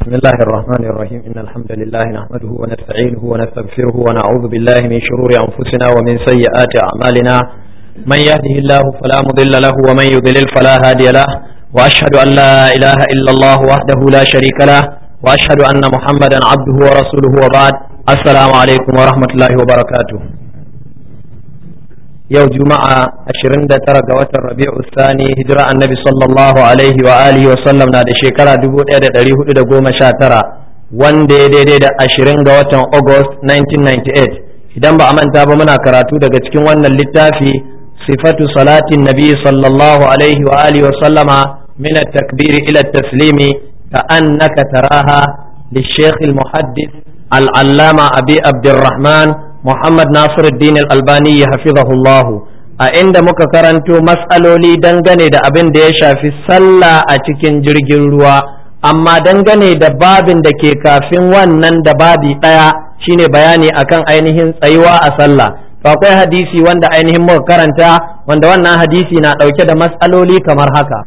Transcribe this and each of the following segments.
بسم الله الرحمن الرحيم إن الحمد لله نحمده ونستعينه ونستغفره ونعوذ بالله من شرور أنفسنا ومن سيئات أعمالنا من يهده الله فلا مضل له ومن يضلل فلا هادي له وأشهد أن لا إله إلا الله وحده لا شريك له وأشهد أن محمدا عبده ورسوله وبعد السلام عليكم ورحمة الله وبركاته yau juma'a 29 ga watan rabi'u sani hijira annabi sallallahu alaihi wa alihi wa sallam na da shekara 1419 wanda ya daidai da 20 ga watan august 1998 idan ba a manta ba muna karatu daga cikin wannan littafi sifatu salatin nabi sallallahu alaihi wa alihi wa sallama min at-takbir ila at-taslimi ka annaka taraha للشيخ المحدث العلامة أبي عبد الرحمن Muhammad Nasiruddin Al-Albani hafizahullahu a inda muka karanto matsaloli dangane da abin da ya shafi sallah a cikin jirgin ruwa amma dangane da babin da ke kafin wannan da babi ɗaya shine bayani akan ainihin tsayuwa a sallah to akwai hadisi wanda ainihin muka karanta wanda wannan hadisi na ɗauke da matsaloli kamar haka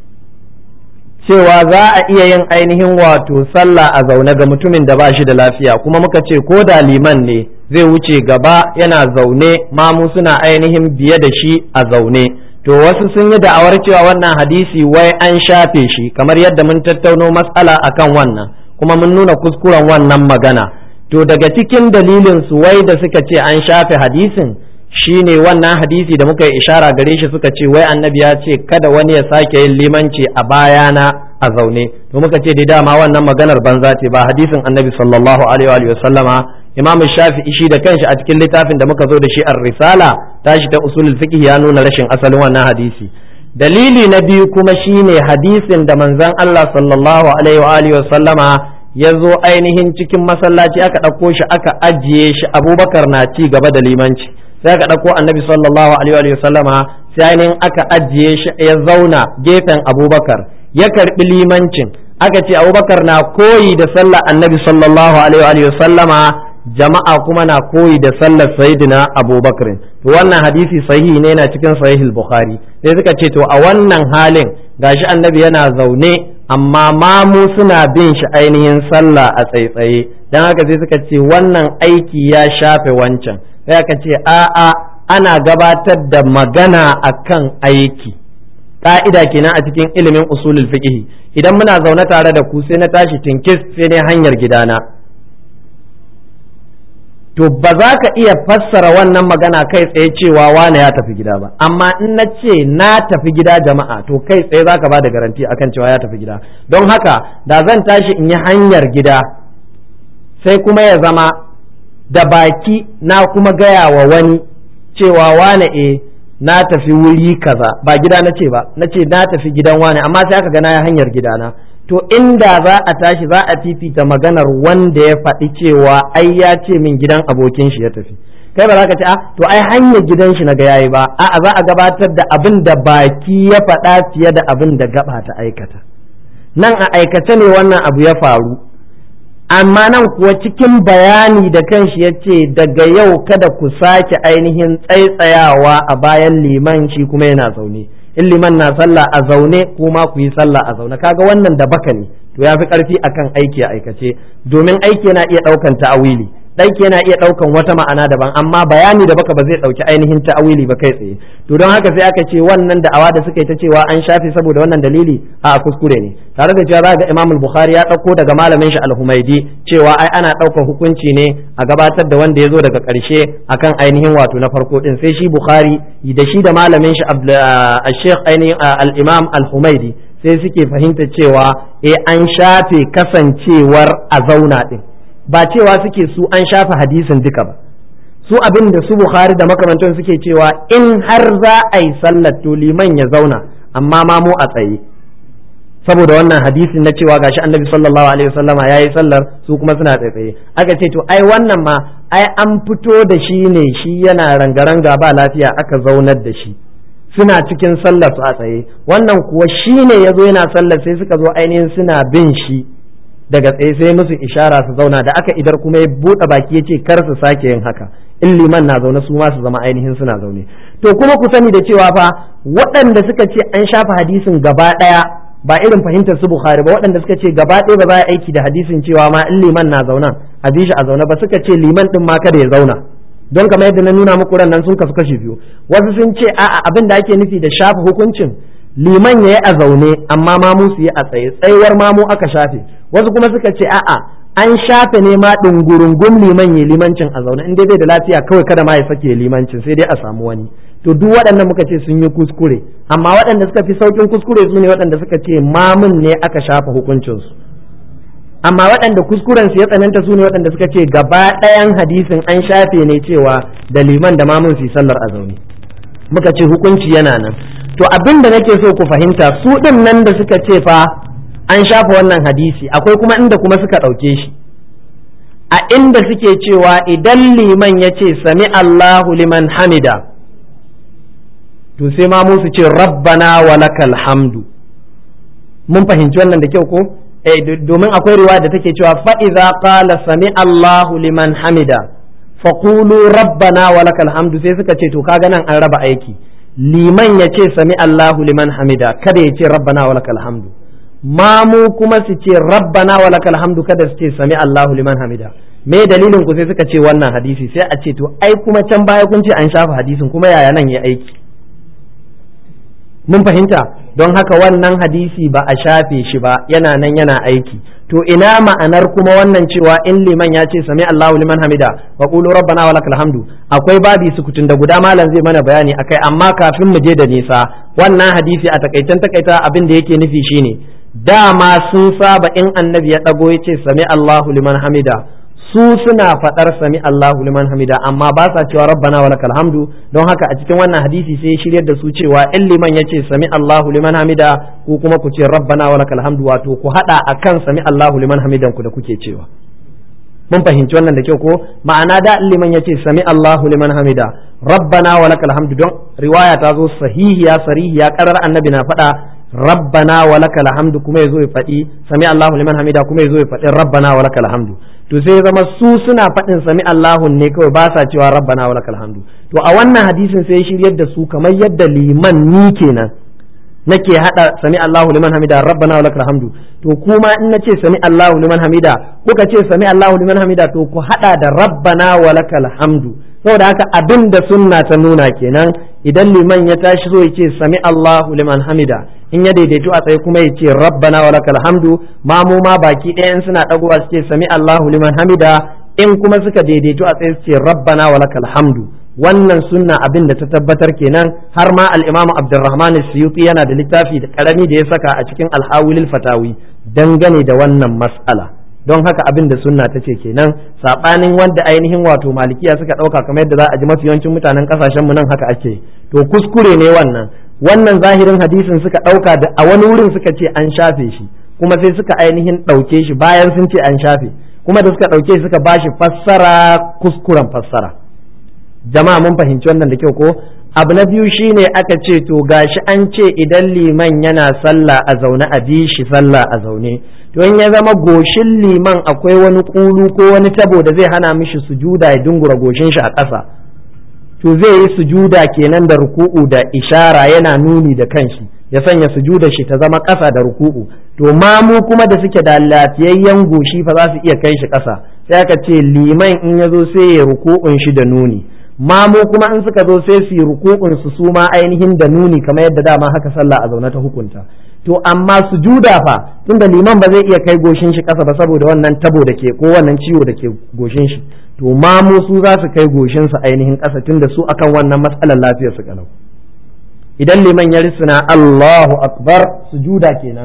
cewa za a iya yin ainihin wato sallah a zaune ga mutumin da ba shi da lafiya kuma muka ce ko da liman ne zai wuce gaba yana zaune mamu suna ainihin biye da shi a zaune to wasu sun yi da'awar cewa wannan hadisi wai an shafe shi kamar yadda mun tattauno matsala akan wannan kuma mun nuna kuskuren wannan magana to daga cikin dalilin su wai da suka ce an shafe hadisin shine wannan hadisi da muka yi ishara gare shi suka ce wai annabi ya ce kada wani ya sake yin limanci a bayana a zaune to muka ce dai dama wannan maganar banza ce ba hadisin annabi sallallahu alaihi wa sallama imam shafi'i shi da kanshi a cikin littafin da muka zo da shi ar-risala tashi ta usulul fiqh ya nuna rashin asalin wannan hadisi dalili na biyu kuma shine hadisin da manzon Allah sallallahu alaihi wa sallama ya zo ainihin cikin masallaci aka ɗauko shi aka ajiye shi abubakar na ci gaba da limanci sai aka ɗauko annabi sallallahu alaihi wa sallama sai ainihin aka ajiye shi ya zauna gefen abubakar ya karɓi limancin aka ce abubakar na koyi da sallar annabi sallallahu alaihi wa sallama jama'a kuma na koyi da sallar sayyidina abubakar to wannan hadisi sahihi ne na cikin sahihul bukhari sai suka ce to a wannan halin gashi annabi yana zaune amma mamu suna bin shi ainihin sallah a tsaitsaye dan haka sai suka ce wannan aiki ya shafe wancan sai aka ce a'a ana gabatar da magana akan aiki ka'ida kenan a cikin ilimin usulul fiqh idan muna zaune tare da ku sai na tashi tinkis sai ne hanyar gidana to ba za ka iya fassara wannan magana kai tsaye cewa wane ya tafi gida ba amma in na ce na tafi gida jama'a to kai tsaye za ka ba da garanti akan cewa ya tafi gida don haka da zan tashi in yi hanyar gida sai kuma ya zama da baki na kuma gaya wa wani cewa wane e na tafi wuri kaza ba gida na ce ba na ce na tafi gidan wane amma sai aka ga na hanyar gidana to inda za a tashi za a fifita maganar wanda ya faɗi cewa ai ya ce min gidan abokin shi ya tafi kai ba za ka ce a to ai hanyar gidan shi na ga yayi ba a'a za a gabatar da abin da baki ya faɗa fiye da abin da gaba ta aikata nan a aikace ne wannan abu ya faru amma nan kuwa cikin bayani da kanshi ya ce daga yau kada ku sake ainihin tsaitsayawa a bayan liman shi kuma yana zaune in liman na sallah a zaune kuma ku yi sallah a zaune kaga wannan da baka ne to ya fi karfi akan aiki a aikace domin aiki yana iya daukan ta'awili ɗauki yana iya ɗaukan wata ma'ana daban amma bayani da baka ba zai ɗauki ainihin ta'awili ba kai tsaye to don haka sai aka ce wannan da'awa da suka yi ta cewa an shafe saboda wannan dalili a kuskure ne tare da cewa za ga Imam Bukhari ya ɗauko daga malamin shi Al-Humaidi cewa ai ana ɗaukar hukunci ne a gabatar da wanda ya zo daga ƙarshe akan ainihin wato na farko din sai shi Bukhari da shi da malamin shi Sheikh ainihin Al-Imam Al-Humaidi sai suke fahimta cewa eh an shafe kasancewar a zauna din ba cewa suke su an shafa hadisin duka ba su abin da su bukhari da makamantan suke cewa in har za a yi sallar to liman ya zauna amma ma mu a tsaye saboda wannan hadisin na cewa gashi annabi sallallahu alaihi wasallama yayi sallar su kuma suna tsaye aka ce to ai wannan ma ai an fito da shi ne shi yana rangaranga ba lafiya aka zaunar da shi suna cikin sallar su a tsaye wannan kuwa shi ne ya zo yana sallar sai suka zo ainihin suna bin shi daga tsaye sai musu ishara su zauna da aka idar kuma ya buɗe baki ya ce kar su sake yin haka in liman na zaune su ma su zama ainihin suna zaune to kuma ku sani da cewa fa waɗanda suka ce an shafa hadisin gaba ɗaya ba irin fahimtar su bukhari ba waɗanda suka ce gaba ɗaya ba za a aiki da hadisin cewa ma in liman na zauna a bi shi a zauna ba suka ce liman din ma kada ya zauna don kamar yadda na nuna muku nan sun kasu kashi biyu wasu sun ce a'a abin da ake nufi da shafa hukuncin liman ya yi a zaune amma mamu su yi a tsaye tsayuwar mamu aka shafe wasu kuma suka ce a'a an shafe ne ma ɗungurungun liman ya limancin a zaune in dai bai da lafiya kawai kada ma ya sake limancin sai dai a samu wani to duk waɗannan muka ce sun yi kuskure amma waɗanda suka fi saukin kuskure su ne waɗanda suka ce mamun ne aka shafa hukuncinsu amma waɗanda kuskuren su ya tsananta su ne waɗanda suka ce gaba ɗayan hadisin an shafe ne cewa da liman da mamun su sallar a zaune muka ce hukunci yana nan to abin da nake so ku fahimta su ɗin nan da suka ce fa an shafa wannan hadisi akwai kuma inda kuma suka ɗauke shi a inda suke cewa idan liman ya ce sami Allahu liman hamida to sai ma mu su ce rabbana wa lakal hamdu mun fahimci wannan da kyau ko eh domin akwai riwaya da take cewa fa idza qala sami Allahu liman hamida faqulu rabbana wa lakal hamdu sai suka ce to kaga nan an raba aiki liman ya ce sami Allahu liman hamida kada ya ce rabbana wa lakal hamdu mamu kuma su ce rabbana wa lakal hamdu kada su ce sami Allahu liman hamida me dalilin ku sai suka ce wannan hadisi sai a ce to ai kuma can baya kun ce an shafa hadisin kuma yaya nan ya aiki mun fahimta don haka wannan hadisi ba a shafe shi ba yana nan yana aiki to ina ma'anar kuma wannan cewa in liman ya ce sami Allahu liman hamida wa qulu rabbana wa lakal hamdu akwai babi sukutun da guda malam zai mana bayani akai amma kafin mu je da nisa wannan hadisi a takaitan takaita abin da yake nufi shine dama sun saba in annabi ya dago ya ce sami Allahu liman hamida su suna faɗar sami Allahu liman hamida amma ba sa cewa rabbana wa lakal hamdu don haka a cikin wannan hadisi sai shiryar da su cewa in liman yace sami Allahu liman hamida ku kuma ku ce rabbana wa lakal hamdu wato ku hada akan sami Allahu liman hamidan ku da kuke cewa mun fahimci wannan da kyau ko ma'ana da liman yace sami Allahu liman hamida rabbana wa lakal hamdu don riwaya ta zo sahihiya sarihiya karar annabi na faɗa rabbana wa lakal hamdu kuma yazo ya faɗi sami Allahu liman hamida kuma yazo ya faɗi rabbana wa lakal hamdu to sai ya zama su suna faɗin sami Allahu ne kawai ba sa cewa rabbana wa lakal hamdu to a wannan hadisin sai ya shiryar da su kamar yadda liman ni kenan nake hada sami Allahu liman hamida rabbana wa lakal hamdu to kuma in nace sami Allahu liman hamida kuka ce sami Allahu liman hamida to ku hada da rabbana wa lakal hamdu saboda haka abin da sunna ta nuna kenan idan liman ya tashi so ya ce sami Allahu liman hamida in ya daidaito a tsaye kuma ya ce rabbana wa lakal hamdu mamu ma baki ɗayan suna ɗagowa su ce sami Allahu liman hamida in kuma suka daidaito a tsaye su ce rabbana wa lakal hamdu wannan sunna abin da ta tabbatar kenan har ma al-Imam Abdurrahman Suyuti yana da littafi da karami da ya saka a cikin al-Hawilil Fatawi dangane da wannan mas'ala don haka abin da sunna ta ce kenan sabanin wanda ainihin wato malikiya suka dauka kamar yadda za a ji mafi yawancin mutanen kasashen mu nan haka ake to kuskure ne wannan wannan zahirin hadisin suka dauka da a wani wurin suka ce an shafe shi kuma sai suka ainihin dauke shi bayan sun ce an shafe kuma da suka dauke shi suka bashi fassara kuskuren fassara jama'a mun fahimci wannan da kyau ko abu na biyu shine aka ce to gashi an ce idan liman yana sallah a zaune a bi shi sallah a zaune to in ya zama goshin liman akwai wani kulu ko wani tabo da zai hana mishi sujuda ya dungura goshin shi a ƙasa to zai yi sujuda kenan da ruku'u da ishara yana nuni da kanshi ya sanya sujuda shi ta zama ƙasa da ruku'u to mamu kuma da suke da lafiyayyen goshi fa za su iya kai shi ƙasa sai aka ce liman in ya zo sai ya ruku'un shi da nuni mamu kuma in suka zo sai su yi ruku'un su su ma ainihin da nuni kamar yadda dama haka sallah a zaune ta hukunta to amma sujuda fa tunda liman ba zai iya kai goshin shi ƙasa ba saboda wannan tabo da ke ko wannan ciwo da ke goshin shi to mamu su za su kai goshin su ainihin ƙasa tunda su akan wannan matsalar lafiyar su kalau idan liman ya risina Allahu akbar sujuda kenan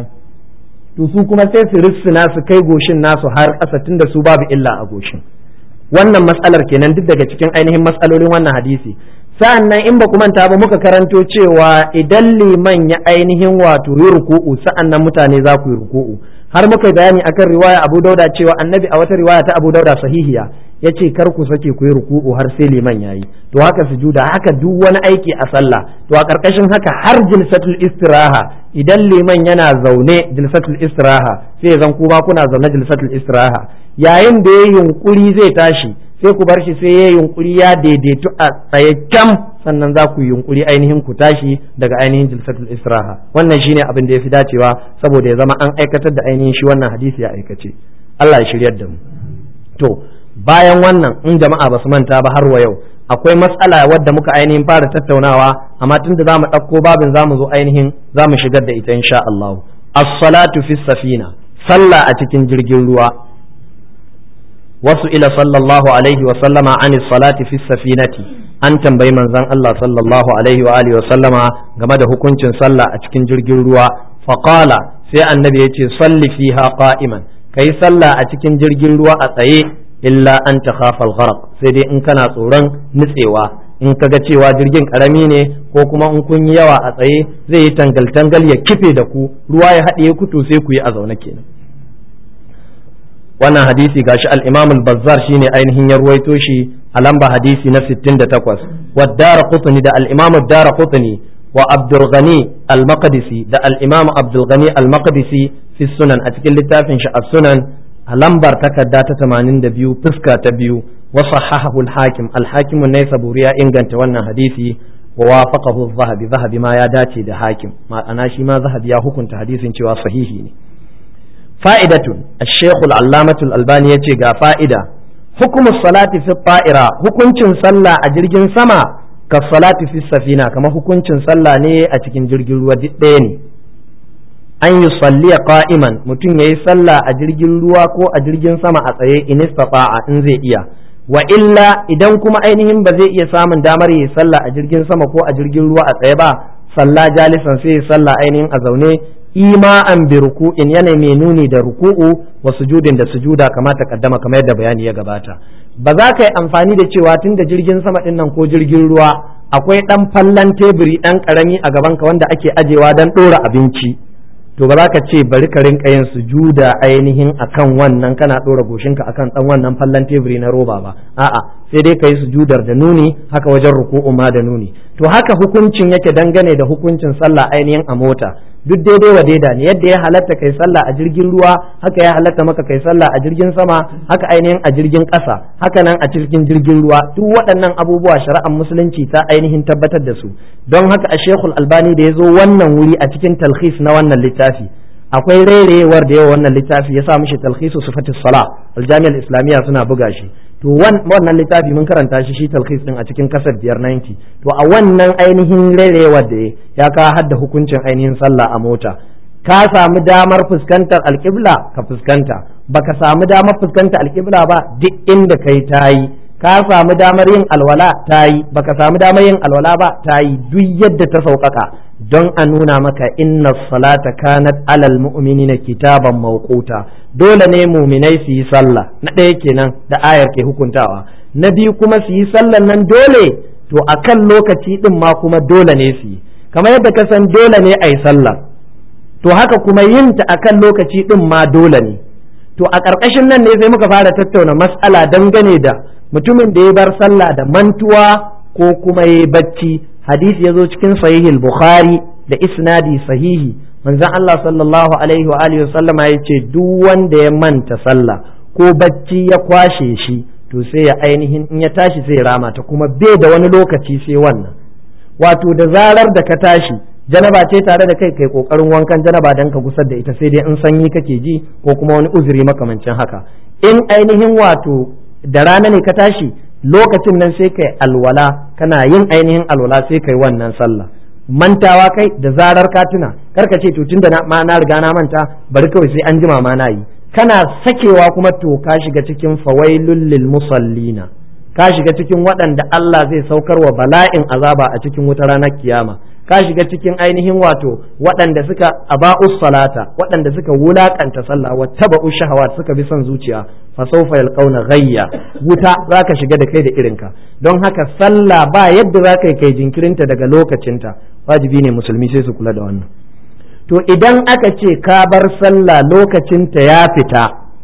to su kuma sai su risina su kai goshin nasu har ƙasa tunda su babu illa a goshin wannan matsalar kenan duk daga cikin ainihin matsalolin wannan hadisi sa'an nan in ba ku manta ba muka karanto cewa idan liman ya ainihin wato yi ruku'u sa'an nan mutane za ku yi ruku'u har muka bayani akan riwaya Abu Dauda cewa annabi a wata riwaya ta Abu Dauda sahihiya ya ce kar ku sake ku yi ruku'u har sai liman yayi to haka sujuda haka duk wani aiki a sallah to a karkashin haka har jilsatul istiraha idan liman yana zaune jilsatul istiraha sai zan kuma kuna zaune jilsatul istiraha yayin da ya yunkuri zai tashi sai ku bar shi sai ya yunkuri ya daidaitu a tsaye can sannan za ku yunkuri ainihin ku tashi daga ainihin jilsatul istiraha wannan shine abin da ya fi dacewa saboda ya zama an aikatar da ainihin shi wannan hadisi ya aikace Allah ya shiryar da mu to bayan wannan in jama'a ba su manta ba har wa yau akwai matsala wadda muka ainihin fara tattaunawa amma tunda za mu ɗauko babin za mu zo ainihin za mu shigar da ita insha Allah as-salatu fi safina sallah a cikin jirgin ruwa wasu ila sallallahu alaihi wa sallama an salati fi safinati an tambayi manzon Allah sallallahu alaihi wa alihi wa sallama game da hukuncin sallah a cikin jirgin ruwa faqala sai annabi ya ce salli fiha qa'iman kai sallah a cikin jirgin ruwa a tsaye illa an takhafa al-gharq sai dai in kana tsoron nutsewa in ka ga cewa jirgin karami ne ko kuma in kun yi yawa a tsaye zai yi tangal-tangal ya kife da ku ruwa ya haɗe ku to sai ku yi a zaune kenan wannan hadisi gashi al-Imam al-Bazzar shine ainihin ya ruwaito shi a lamba hadisi na 68 wa Daraqutni da al-Imam Daraqutni wa Abdul Ghani al-Maqdisi da al-Imam Abdul Ghani al-Maqdisi fi sunan a cikin littafin shi as-Sunan a lambar takarda ta 82 fuska ta biyu وصححه الحاكم الحاكم النيسابوري يا inganta wannan hadisi ووافقه الذهبي ذهبي ما ya dace da hakim ma'ana shi ma zahabi ya hukunta hadisin cewa sahihi ne fa'idatun الشيخ العلامة الألباني yace ga fa'ida hukumu salati fi ta'ira hukuncin sallah a jirgin sama ka salati fi safina kamar hukuncin sallah ne a cikin jirgin ruwa duk ɗaya ne an yi salliya qa'iman mutum yayi sallah a jirgin ruwa ko a jirgin sama a tsaye in istata'a in zai iya wa illa idan kuma ainihin ba zai iya samun damar yi sallah a jirgin sama ko a jirgin ruwa a tsaye ba salla jalisan sai sallah ainihin a zaune ima'an bi ruku'in yana mai nuni da ruku'u wa sujudin da sujuda kamata kaddama kamar yadda bayani ya gabata ba za ka yi amfani da cewa tun da jirgin sama din nan ko jirgin ruwa akwai dan fallan teburi dan karami a gaban ka wanda ake ajewa dan dora abinci to ba za ka ce bari ka rinka yin sujuda ainihin akan wannan kana ɗora goshinka akan ɗan wannan fallan teburi na roba ba a'a sai dai ka yi sujudar da nuni haka wajen ruku'u ma da nuni to haka hukuncin yake dangane da hukuncin sallah ainihin a mota duk daidai wa daida ne yadda ya halatta kai sallah a jirgin ruwa haka ya halatta maka kai sallah a jirgin sama haka ainihin a jirgin ƙasa haka nan a cikin jirgin ruwa duk waɗannan abubuwa shari'ar musulunci ta ainihin tabbatar da su don haka a shekul albani da ya zo wannan wuri a cikin talhis na wannan littafi akwai rairayewar da yawa wannan littafi ya sa mishi talhisu sifatis sala aljami'ar islamiyya suna buga shi to wannan littafi mun karanta shi shi talhis din a cikin kasar biyar 90 to a wannan ainihin rairayewar da ya ka hadda hukuncin ainihin sallah a mota ka samu damar fuskantar alƙibla ka fuskanta baka samu damar fuskantar alƙibla ba duk inda kai tayi ka samu damar yin alwala tayi baka samu damar yin alwala ba tayi duk yadda ta sauƙaƙa don a nuna maka inna salata kanat alal mu'minina kitaban mawquta dole ne muminai su yi sallah na ɗaya kenan da ayar ke hukuntawa na biyu kuma su yi sallan nan dole to akan lokaci din ma kuma dole ne su yi kamar yadda ka san dole ne a yi sallah to haka kuma yin ta akan lokaci din ma dole ne to a ƙarƙashin nan ne sai muka fara tattauna mas'ala dangane da mutumin da ya bar sallah da mantuwa ko kuma ya bacci hadisi ya zo cikin sahihil bukhari da isnadi sahihi manzon Allah sallallahu alaihi wa alihi sallama ya ce duk wanda ya manta sallah ko bacci ya kwashe shi to sai ya ainihin in ya tashi sai rama ta kuma bai da wani lokaci sai wannan wato da zarar da ka tashi janaba ce tare da kai kai kokarin wankan janaba dan ka gusar da ita sai dai in sanyi kake ji ko kuma wani uzuri makamancin haka in ainihin wato da rana ne ka tashi lokacin nan sai kai alwala kana yin ainihin alwala sai kai wannan sallah mantawa kai da zarar ka tuna karka ce to tunda na ma na riga na manta bari kawai sai an jima ma na yi kana sakewa kuma to ka shiga cikin fawailul lil musallina ka shiga cikin waɗanda Allah zai saukar wa bala'in azaba a cikin wuta ranar kiyama ka shiga cikin ainihin wato waɗanda suka aba'us salata waɗanda suka wulakanta sallah wa taba'u shahawat suka bi son zuciya fa sawfa yalqauna ghayya wuta zaka shiga da kai da irinka don haka sallah ba yadda zaka kai jinkirinta daga lokacinta wajibi ne musulmi sai su kula da wannan to idan aka ce ka bar sallah lokacinta ya fita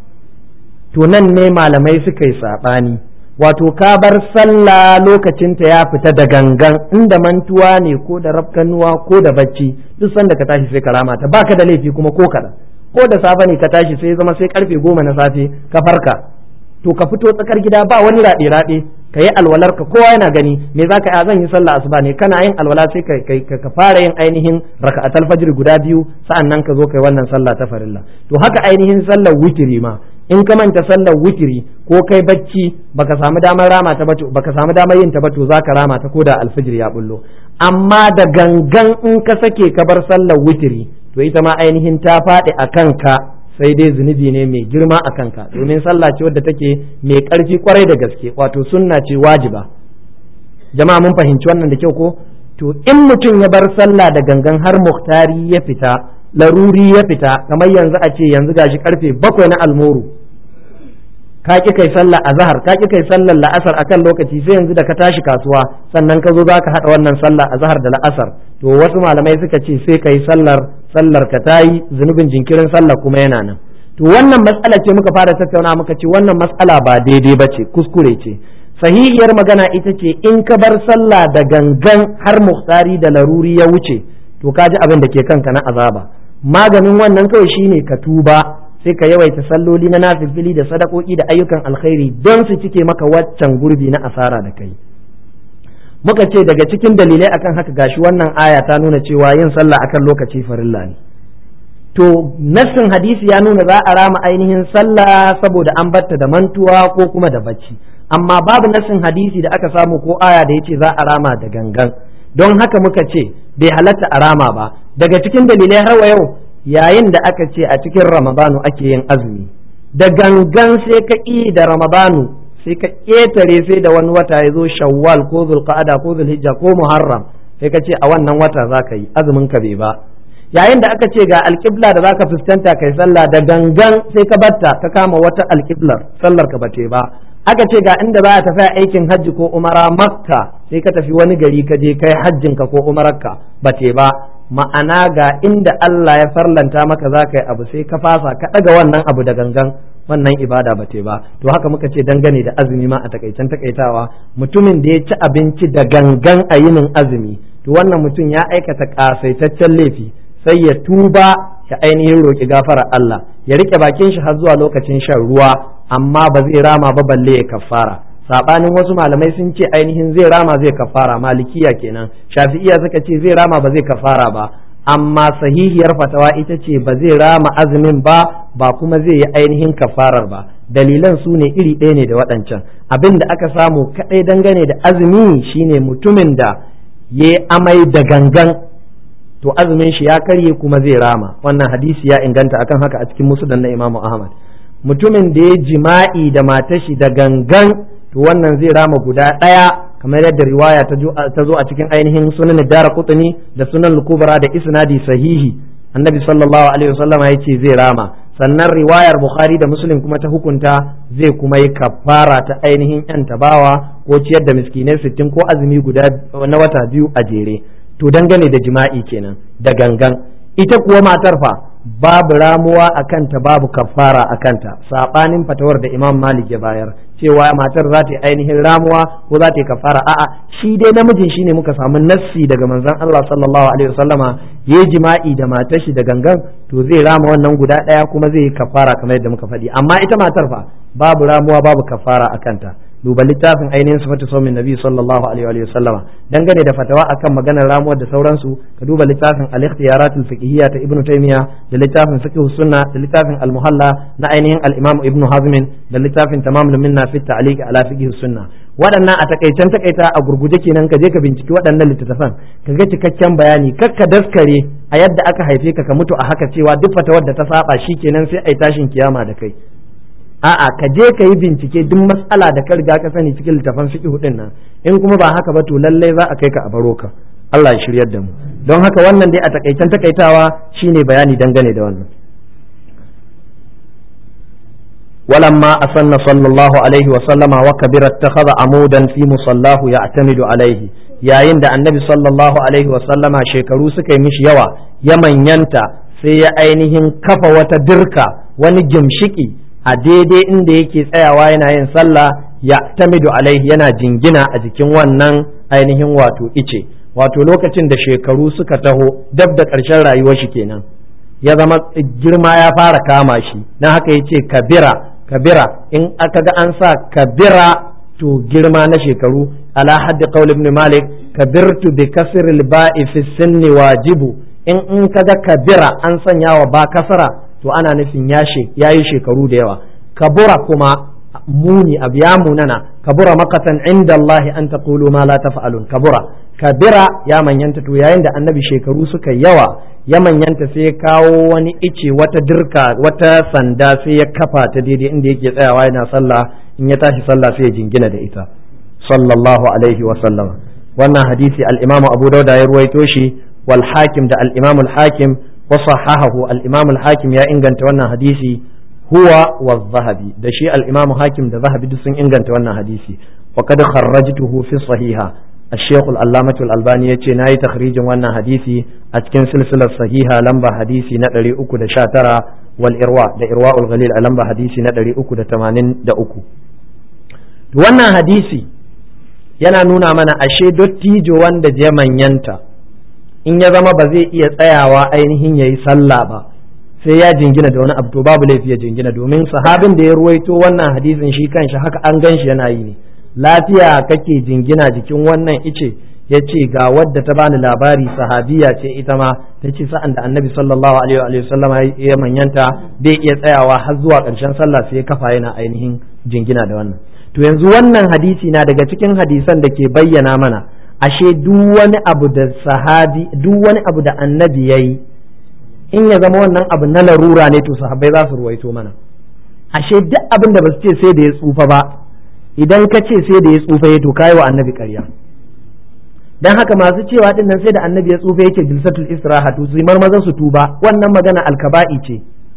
to nan ne malamai suka yi saɓani wato ka bar sallah lokacinta ya fita da gangan inda mantuwa ne ko da rafkanuwa ko da bacci duk sanda ka tashi sai ka rama ta baka da laifi kuma ko kaɗan ko da safe ne ka tashi sai zama sai karfe goma na safe ka farka to ka fito tsakar gida ba wani raɗe raɗe ka yi alwalar ka kowa yana gani me za ka yi zan yi sallah asuba ne kana yin alwala sai ka ka fara yin ainihin raka'atul fajr guda biyu sa'an nan ka zo kai wannan sallah ta farilla to haka ainihin sallar witiri ma in ka manta sallar witiri ko kai bacci baka samu damar rama ta ba baka samu damar yin ta ba to zaka rama ta koda alfijir ya bullo amma da gangan in ka sake ka bar sallar witiri to ita ma ainihin ta faɗi a kanka sai dai zunubi ne mai girma a kanka domin sallah ce wadda take mai ƙarfi kwarai da gaske wato sunna ce wajiba jama'a mun fahimci wannan da kyau ko to in mutum ya bar sallah da gangan har muhtari ya fita laruri ya fita kamar yanzu a ce yanzu gashi karfe bakwai na almoru ka ki kai sallah azhar ka ki kai sallar la'asar akan lokaci sai yanzu da ka tashi kasuwa sannan ka zo zaka hada wannan sallah azhar da la'asar to wasu malamai suka ce sai kai sallar sallar ka tayi zunubin jinkirin sallah kuma yana nan to wannan matsala ce muka fara tattauna muka ce wannan matsala ba daidai ba ce kuskure ce sahihiyar magana ita ce in ka bar sallah da gangan har muhtari da laruri ya wuce to ka ji abin da ke kanka na azaba maganin wannan kawai shine ka tuba sai ka yawaita salloli na nafilfili da sadakoki da ayyukan alkhairi don su cike maka waccan gurbi na asara da kai muka ce daga cikin dalilai akan haka gashi wannan aya ta nuna cewa yin sallah akan lokaci farilla ne to nassin hadisi ya nuna za a rama ainihin sallah saboda an batta da mantuwa ko kuma da bacci amma babu nassin hadisi da aka samu ko aya da yace za a rama da gangan don haka muka ce bai halatta a rama ba daga cikin dalilai har wa yau yayin da aka ce a cikin ramadanu ake yin azumi da gangan sai ka ƙi da ramadanu sai ka ƙetare sai da wani wata ya zo shawwal ko zulqa'ada ko zulhijja ko muharram sai ka ce a wannan wata za ka yi azumin ka bai ba yayin da aka ce ga alƙibla da zaka fuskanta kai sallah da gangan sai ka batta ka kama wata alƙiblar sallar ka bate ba aka ce ga inda za a tafi aikin hajji ko umara makka sai ka tafi wani gari ka je kai hajjin ka ko umararka bate ba ma'ana ga inda Allah ya farlanta maka za ka yi abu sai ka fasa ka ɗaga wannan abu da gangan wannan ibada ba ba to haka muka ce dangane da azumi ma a takaicen takaitawa mutumin da ya ci abinci da gangan a yinin azumi to wannan mutum ya aikata kasaitaccen laifi sai ya tuba ya ainihin roƙi gafarar Allah ya rike bakin shi har zuwa lokacin shan ruwa amma ba zai rama ba balle ya kafara sabanin wasu malamai sun ce ainihin zai rama zai kafara malikiya kenan shafi'iya suka ce zai rama ba zai kafara ba amma sahihiyar fatawa ita ce ba zai rama azumin ba ba kuma zai yi ainihin kafarar ba dalilan su ne iri ɗaya ne da waɗancan abin da aka samu kaɗai dangane da azumi shine mutumin da ya amai da gangan to azumin shi ya karye kuma zai rama wannan hadisi ya inganta akan haka a cikin musudan na imamu ahmad mutumin da ya jima'i da matashi da gangan to wannan zai rama guda ɗaya kamar yadda riwaya ta zo a cikin ainihin sunan dara kutuni da sunan kubra da isnadi sahihi annabi sallallahu alaihi wasallama ya ce zai rama sannan riwayar bukhari da muslim kuma ta hukunta zai kuma yi kafara ta ainihin yan tabawa ko ciyar da miskinai sittin ko azumi guda na wata biyu a jere to dangane da jima'i kenan da gangan ita kuwa matar fa babu ramuwa a kanta babu kafara a kanta saɓanin fatawar da imam malik ya bayar cewa matar za ta yi ainihin ramuwa ko za ta yi kafara a'a shi dai namijin shi ne muka samu nassi daga manzon Allah sallallahu alaihi wasallama ya yi jima'i da matar shi da gangan to zai rama wannan guda ɗaya kuma zai yi kafara kamar yadda muka faɗi amma ita matar fa babu ramuwa babu kafara a kanta duba littafin ainihin sifatu saumin nabi sallallahu alaihi wa sallama dangane da fatawa akan maganar ramuwar da sauransu ka duba littafin al-ikhtiyarat al-fiqhiyya ta ibnu taymiya da littafin fiqh sunna da littafin al-muhalla na ainihin al-imam ibnu hazm da littafin tamam minna fi ta'liq ala fiqh sunna waɗannan a takaicen takaita a gurguje kenan ka je ka binciki waɗannan littattafan ka ga cikakken bayani kakka daskare a yadda aka haife ka ka mutu a haka cewa duk fatawar da ta saba kenan sai ai tashin kiyama da kai a'a ka je ka yi bincike duk matsala da ka riga ka sani cikin littafan fiqh din nan in kuma ba haka ba to lalle za a kai ka a baro ka Allah ya shiryar da mu don haka wannan dai a takaicen takaitawa shine bayani dangane da wannan ولما أسن صلى الله عليه وسلم وكبر اتخذ عمودا في مصلاه يعتمد عليه yayin da annabi sallallahu alaihi wasallama shekaru suka yi mishi yawa ya manyanta sai ya ainihin kafa wata dirka wani gimshiki a daidai inda yake tsayawa yana yin sallah ya tamidu alaihi yana jingina a jikin wannan ainihin wato ice wato lokacin da shekaru suka taho dab da ƙarshen rayuwar shi kenan ya zama girma ya fara kama shi na haka ya ce kabira kabira in aka ga an sa kabira to girma na shekaru ala haddi qaul ibn malik kabirtu bi kasr al ba'i fi sinni wajibu in in kaga kabira an sanya wa ba kasara to ana nufin ya yayi shekaru da yawa kabura kuma muni abu ya munana kabura makatan inda Allah an taqulu ma la taf'alun kabura kabira ya manyanta to yayin da annabi shekaru suka yawa ya manyanta sai ya kawo wani ice wata dirka wata sanda sai ya kafa ta daidai inda yake tsayawa yana sallah in ya tashi sallah sai ya jingina da ita sallallahu alaihi wa sallam wannan hadisi al-imamu abu dauda ya ruwaito shi wal hakim da al-imamu al-hakim wa sahahahu al-imamu al-hakim ya inganta wannan hadisi huwa wa zahabi da shi al-imamu hakim da zahabi duk sun inganta wannan hadisi wa kad kharrajtuhu fi sahiha الشيخ العلامة الألباني يتي ناي تخريج وانا حديثي أتكن سلسلة صحيحة لمبا حديثي ندري أكو دا شاترا والإرواء دا إرواء الغليل لمبا حديثي ندري أكو دا تمانين دا أكو وانا حديثي yana nuna mana ashe dottijo wanda je manyanta in ya zama ba zai iya tsayawa ainihin ya yi sallah ba sai ya jingina da wani abu to babu laifi ya jingina domin sahabin da ya ruwaito wannan hadisin shi kanshi haka an gan shi yana yi ne lafiya kake jingina jikin wannan ice ya ce ga wadda ta bani labari sahabiya ce ita ma ta ce sa'an da annabi sallallahu alaihi wa sallama ya manyanta bai iya tsayawa har zuwa ƙarshen sallah sai ya kafa yana ainihin jingina da wannan to yanzu wannan hadisi na daga cikin hadisan da ke bayyana mana ashe duk wani abu da sahabi duk wani abu da annabi yayi in ya zama wannan abu na larura ne to sahabbai za su ruwaito mana ashe duk abin da ba su ce sai da ya tsufa ba idan ka ce sai da ya tsufa ya to kai wa annabi ƙarya dan haka masu cewa din nan sai da annabi ya tsufa yake jilsatul istiraha to su marmaza su tuba wannan magana alkaba'i ce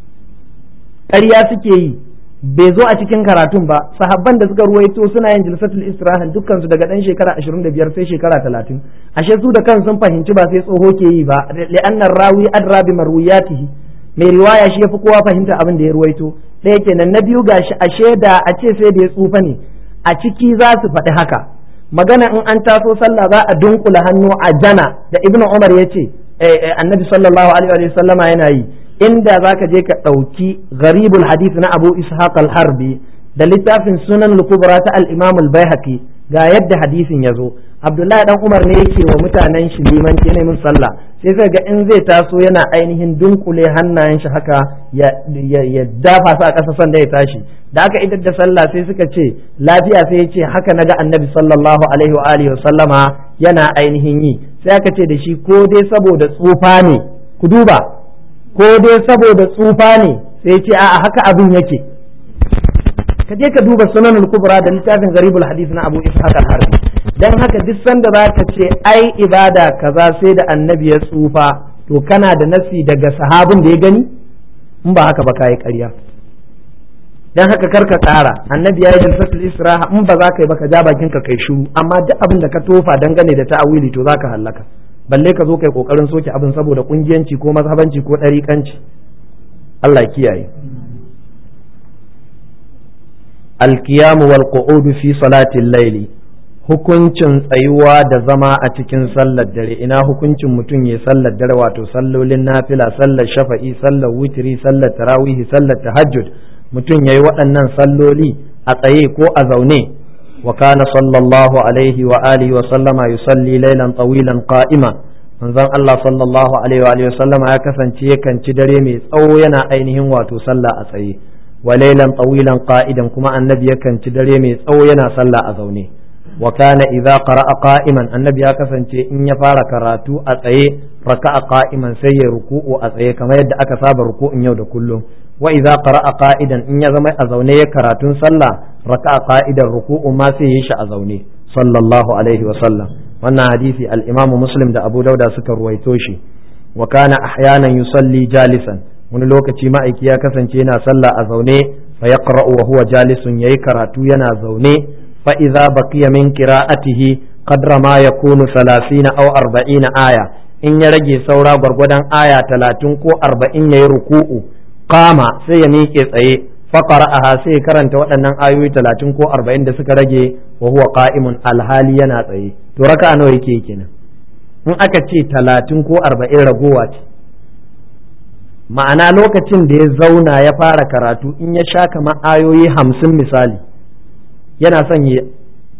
ƙarya suke yi bai zo a cikin karatun ba sahabban da suka ruwaito suna yin jilsatul istiraha dukkan su daga dan shekara 25 sai shekara 30 ashe su da kan sun fahimci ba sai tsoho ke yi ba li'annar rawi adra bi marwiyatihi mai riwaya shi yafi kowa fahimta abin da ya ruwaito ɗaya kenan na biyu gashi ashe da a ce sai da ya tsufa ne a ciki za su faɗi haka magana in an taso sallah za a dunkula hannu a jana da ibnu umar ya ce annabi sallallahu alaihi wa sallama yana yi inda za ka je ka ɗauki gharibul hadith na abu ishaq al-harbi da littafin sunan al-kubra ta al-imam al-baihaqi ga yadda hadisin ya zo abdullahi dan umar ne yake wa mutanen shi limanci ne min sallah sai sai ga in zai taso yana ainihin dunkule hannayen shi haka ya dafa su a ƙasa sanda ya tashi da aka idar da sallah sai suka ce lafiya sai ya ce haka naga annabi sallallahu alaihi wa alihi wa sallama yana ainihin yi sai aka ce da shi ko dai saboda tsufa ne ku duba ko dai saboda tsufa ne sai ce a'a haka abin yake ka je ka duba sunan kubra da littafin garibul hadith na abu ishaq al-harbi dan haka duk sanda za ka ce ai ibada kaza sai da annabi ya tsufa to kana da nasi daga sahabin da ya gani in ba haka ba ka yi ƙarya dan haka karka tsara annabi ya yi jalsatul israha in ba za ka yi ba ka ja bakin ka kai shiru amma duk abin da ka tofa dangane da ta'awili to za ka hallaka balle ka zo kai kokarin soke abin saboda kungiyanci ko mazhabanci ko ɗariƙanci Allah kiyaye alkiyamu wal qu'udu fi salatin laili hukuncin tsayuwa da zama a cikin sallar dare ina hukuncin mutum ya sallar dare wato sallolin nafila sallar shafa'i sallar witri sallar tarawihi sallar tahajjud mutum yayi waɗannan salloli a tsaye ko a zaune وكان صلى الله عليه وآله وسلم يصلي ليلا طويلا قائما manzon Allah sallallahu alaihi wa alihi wasallam ya kasance yakan ci dare mai tsawo yana ainihin wato sallah a tsaye wa laylan tawilan qa'idan kuma annabi yakan ci dare mai tsawo yana sallah a zaune wa kana idza qara'a qa'iman annabi ya kasance in ya fara karatu a tsaye raka'a qa'iman sai ya ruku'u a tsaye kamar yadda aka saba ruku'un yau da kullum wa idza qara'a qa'idan in ya zama a zaune ya karatun sallah raka'a qa'idan ruku'u ma sai yi shi a zaune sallallahu alaihi wa sallam wannan hadisi al-Imam Muslim da Abu Dauda suka ruwaito shi wa kana ahyanan yusalli jalisan wani lokaci ma'aiki ya kasance yana sallah a zaune fa yaqra'u wa huwa jalisun yayi karatu yana zaune fa idza baqiya min qira'atihi qadra ma yakunu 30 aw 40 aya in ya rage saura gwargwadon aya 30 ko 40 yayi ruku'u qama sai ya miƙe tsaye faqara'aha sai karanta waɗannan ayoyi 30 ko 40 da suka rage wa huwa qa'imun alhali yana tsaye to raka'a nawa yake kenan in aka ce 30 ko 40 ragowa ce ma'ana lokacin da ya zauna ya fara karatu in ya sha kamar ayoyi hamsin misali yana son ya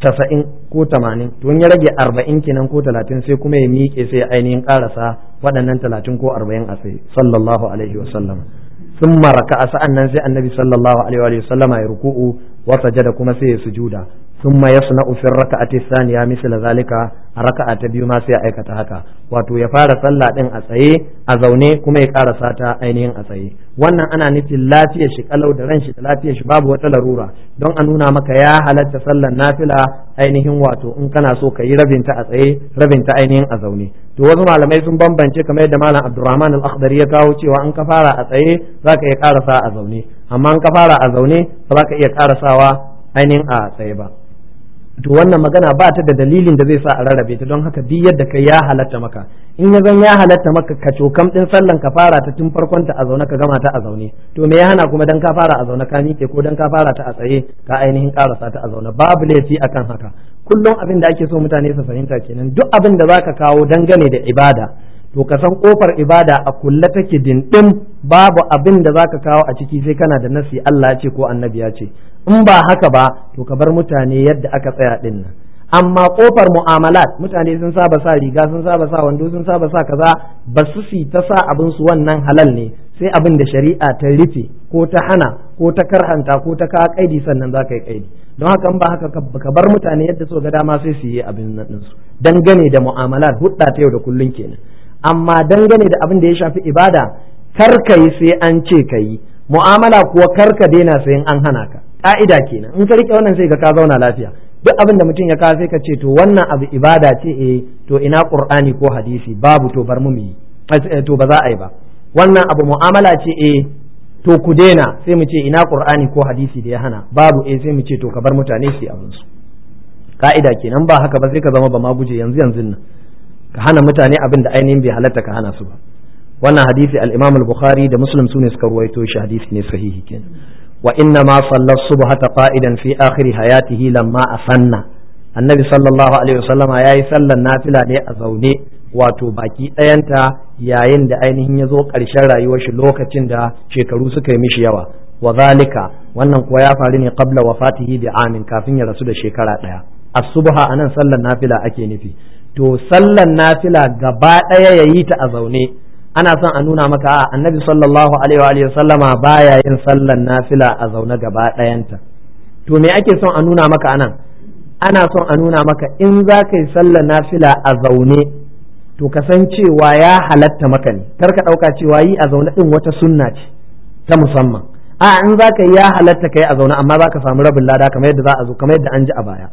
tasa'in ko tamanin to in ya rage arba'in kenan ko talatin sai kuma ya miƙe sai ya ainihin ƙarasa waɗannan talatin ko arba'in a sai sallallahu alaihi wa sallam sun maraka a sa'an nan sai annabi sallallahu alaihi wa sallama ya ruku'u wa sajada kuma sai ya sujuda ثم يصنع في الركعة الثانية مثل ذلك ركعة biyu ma sai ya aikata haka wato ya fara sallah din a tsaye a zaune kuma ya karasa ta ainihin a tsaye wannan ana nufin lafiyar shi kalau da ran shi da lafiyar shi babu wata larura don a nuna maka ya halatta sallar nafila ainihin wato in kana so ka yi rabinta a tsaye rabinta ainihin a zaune to wasu malamai sun bambance kamar yadda malam Abdulrahman al-Akhdari ya kawo cewa in ka fara a tsaye zaka iya karasa a zaune amma in ka fara a zaune ba za ka iya karasawa ainihin a tsaye ba to wannan magana ba ta da dalilin da zai sa a rarrabe ta don haka duk yadda kai ya halatta maka in ya zan ya halatta maka ka cokam din sallan ka fara ta tun farkon ta a zaune ka gama ta a zaune to me ya hana kuma dan ka fara a zaune ka miƙe ko dan ka fara ta a tsaye ka ainihin karasa ta a zaune babu laifi akan haka kullum abin da ake so mutane su fahimta kenan duk abin da zaka kawo dangane da ibada to ka san kofar ibada a kulle take dindim babu abin da zaka kawo a ciki sai kana da nasi Allah ya ce ko annabi ya ce in ba haka ba to ka bar mutane yadda aka tsaya din nan amma kofar mu'amalat mutane sun saba sa riga sun saba sa wando sun saba sa kaza ba su si ta sa abin su wannan halal ne sai abin da shari'a ta rufe ko ta hana ko ta karhanta ko ta ka kaidi sannan za ka yi kaidi don haka in ba haka ka bar mutane yadda so ga dama sai su yi abin nan su dangane da mu'amalat hudda ta yau da kullun kenan amma dangane da abin da ya shafi ibada kar ka yi sai an ce ka yi mu'amala kuwa kar ka daina sai an hana ka ka'ida kenan in ka rike wannan sai ga ka zauna lafiya duk abin da mutum ya kawo sai ka ce to wannan abu ibada ce eh to ina qur'ani ko hadisi babu to bar mu mu yi to ba za a yi ba wannan abu mu'amala ce eh to ku daina sai mu ce ina qur'ani ko hadisi da ya hana babu eh sai mu ce to ka bar mutane su yi abin su ka'ida kenan ba haka ba sai ka zama ba ma guje yanzu yanzu nan ka hana mutane abin da ainihin bai halatta ka hana su ba wannan hadisi al-Imam al-Bukhari da Muslim sune suka ruwaito shi hadisi ne sahihi kenan wa inna ma salla subhata qa'idan fi akhir hayatihi lamma asanna annabi sallallahu alaihi wasallam yayi sallan nafila ne a zaune wato baki ɗayanta yayin da ainihin ya zo ƙarshen rayuwar shi lokacin da shekaru suka yi mishi yawa wa zalika wannan kuwa ya faru ne qabla wafatihi bi amin kafin ya rasu da shekara ɗaya as-subha anan sallan nafila ake nufi to sallan nafila gaba ɗaya ya yi ta a zaune ana son a nuna maka a annabi sallallahu alaihi wa sallama baya yin sallan nafila a zaune gaba ɗayanta to me ake son a nuna maka anan ana son a nuna maka in za ka yi sallan nafila a zaune to ka san cewa ya halatta maka ne kar ka ɗauka cewa yi a zaune ɗin wata sunna ce ta musamman a in za ka yi ya halatta ka yi a zaune amma za ka samu rabin lada kamar yadda za a zo kamar yadda an ji a baya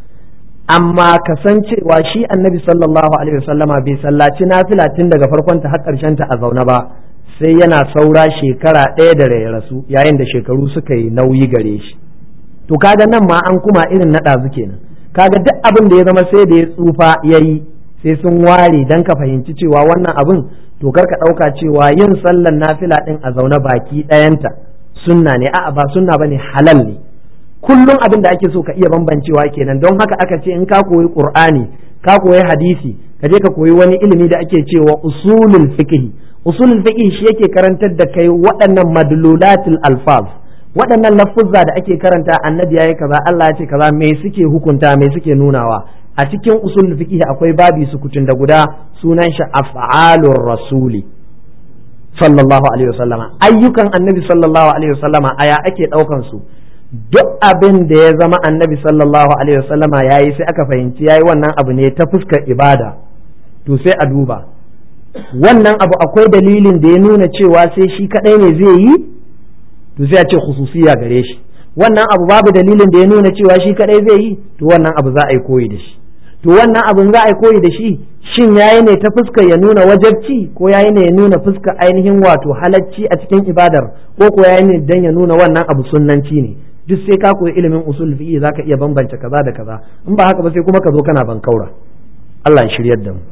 amma kasancewa shi annabi sallallahu alaihi wasallama bai sallaci nafila tun daga farkon ta har karshen ta a zaune ba sai yana saura shekara ɗaya da ya rasu yayin da shekaru suka yi nauyi gare shi to kaga nan ma an kuma irin na ɗazu kenan kaga duk abin da ya zama sai da ya tsufa ya yi sai sun ware dan ka fahimci cewa wannan abin to kar ka ɗauka cewa yin sallan nafila ɗin a zaune baki ɗayanta sunna ne a'a ba sunna bane halal ne kullum abin da ake so ka iya bambancewa kenan don haka aka ce in ka koyi qur'ani ka koyi hadisi ka je ka koyi wani ilimi da ake cewa usulul fiqh usulul fiqh shi yake karantar da kai waɗannan madlulatul alfaz waɗannan lafuzza da ake karanta annabi yayi kaza Allah ya ce kaza me suke hukunta me suke nunawa a cikin usulul fiqh akwai babi sukutun da guda sunan shi af'alur rasuli sallallahu alaihi wasallama ayyukan annabi sallallahu alaihi wasallama aya ake daukan su duk abin da ya zama annabi sallallahu alaihi wasallama ya yi sai aka fahimci ya yi wannan abu ne ta fuskar ibada to sai a duba wannan abu akwai dalilin da ya nuna cewa sai shi kadai ne zai yi to sai a ce khususiya gare shi wannan abu babu dalilin da ya nuna cewa shi kadai zai yi to wannan abu za a yi koyi da shi to wannan abun za a yi koyi da shi shin yayi ne ta fuskar ya nuna wajabci ko yayi ne ya nuna fuskar ainihin wato halacci a cikin ibadar ko ko yayi ne dan ya nuna wannan abu sunnanci ne duk sai ka koyi ilimin usul fiqh zaka iya bambance kaza da kaza in ba haka ba sai kuma ka zo kana bankaura Allah ya shiryar da mu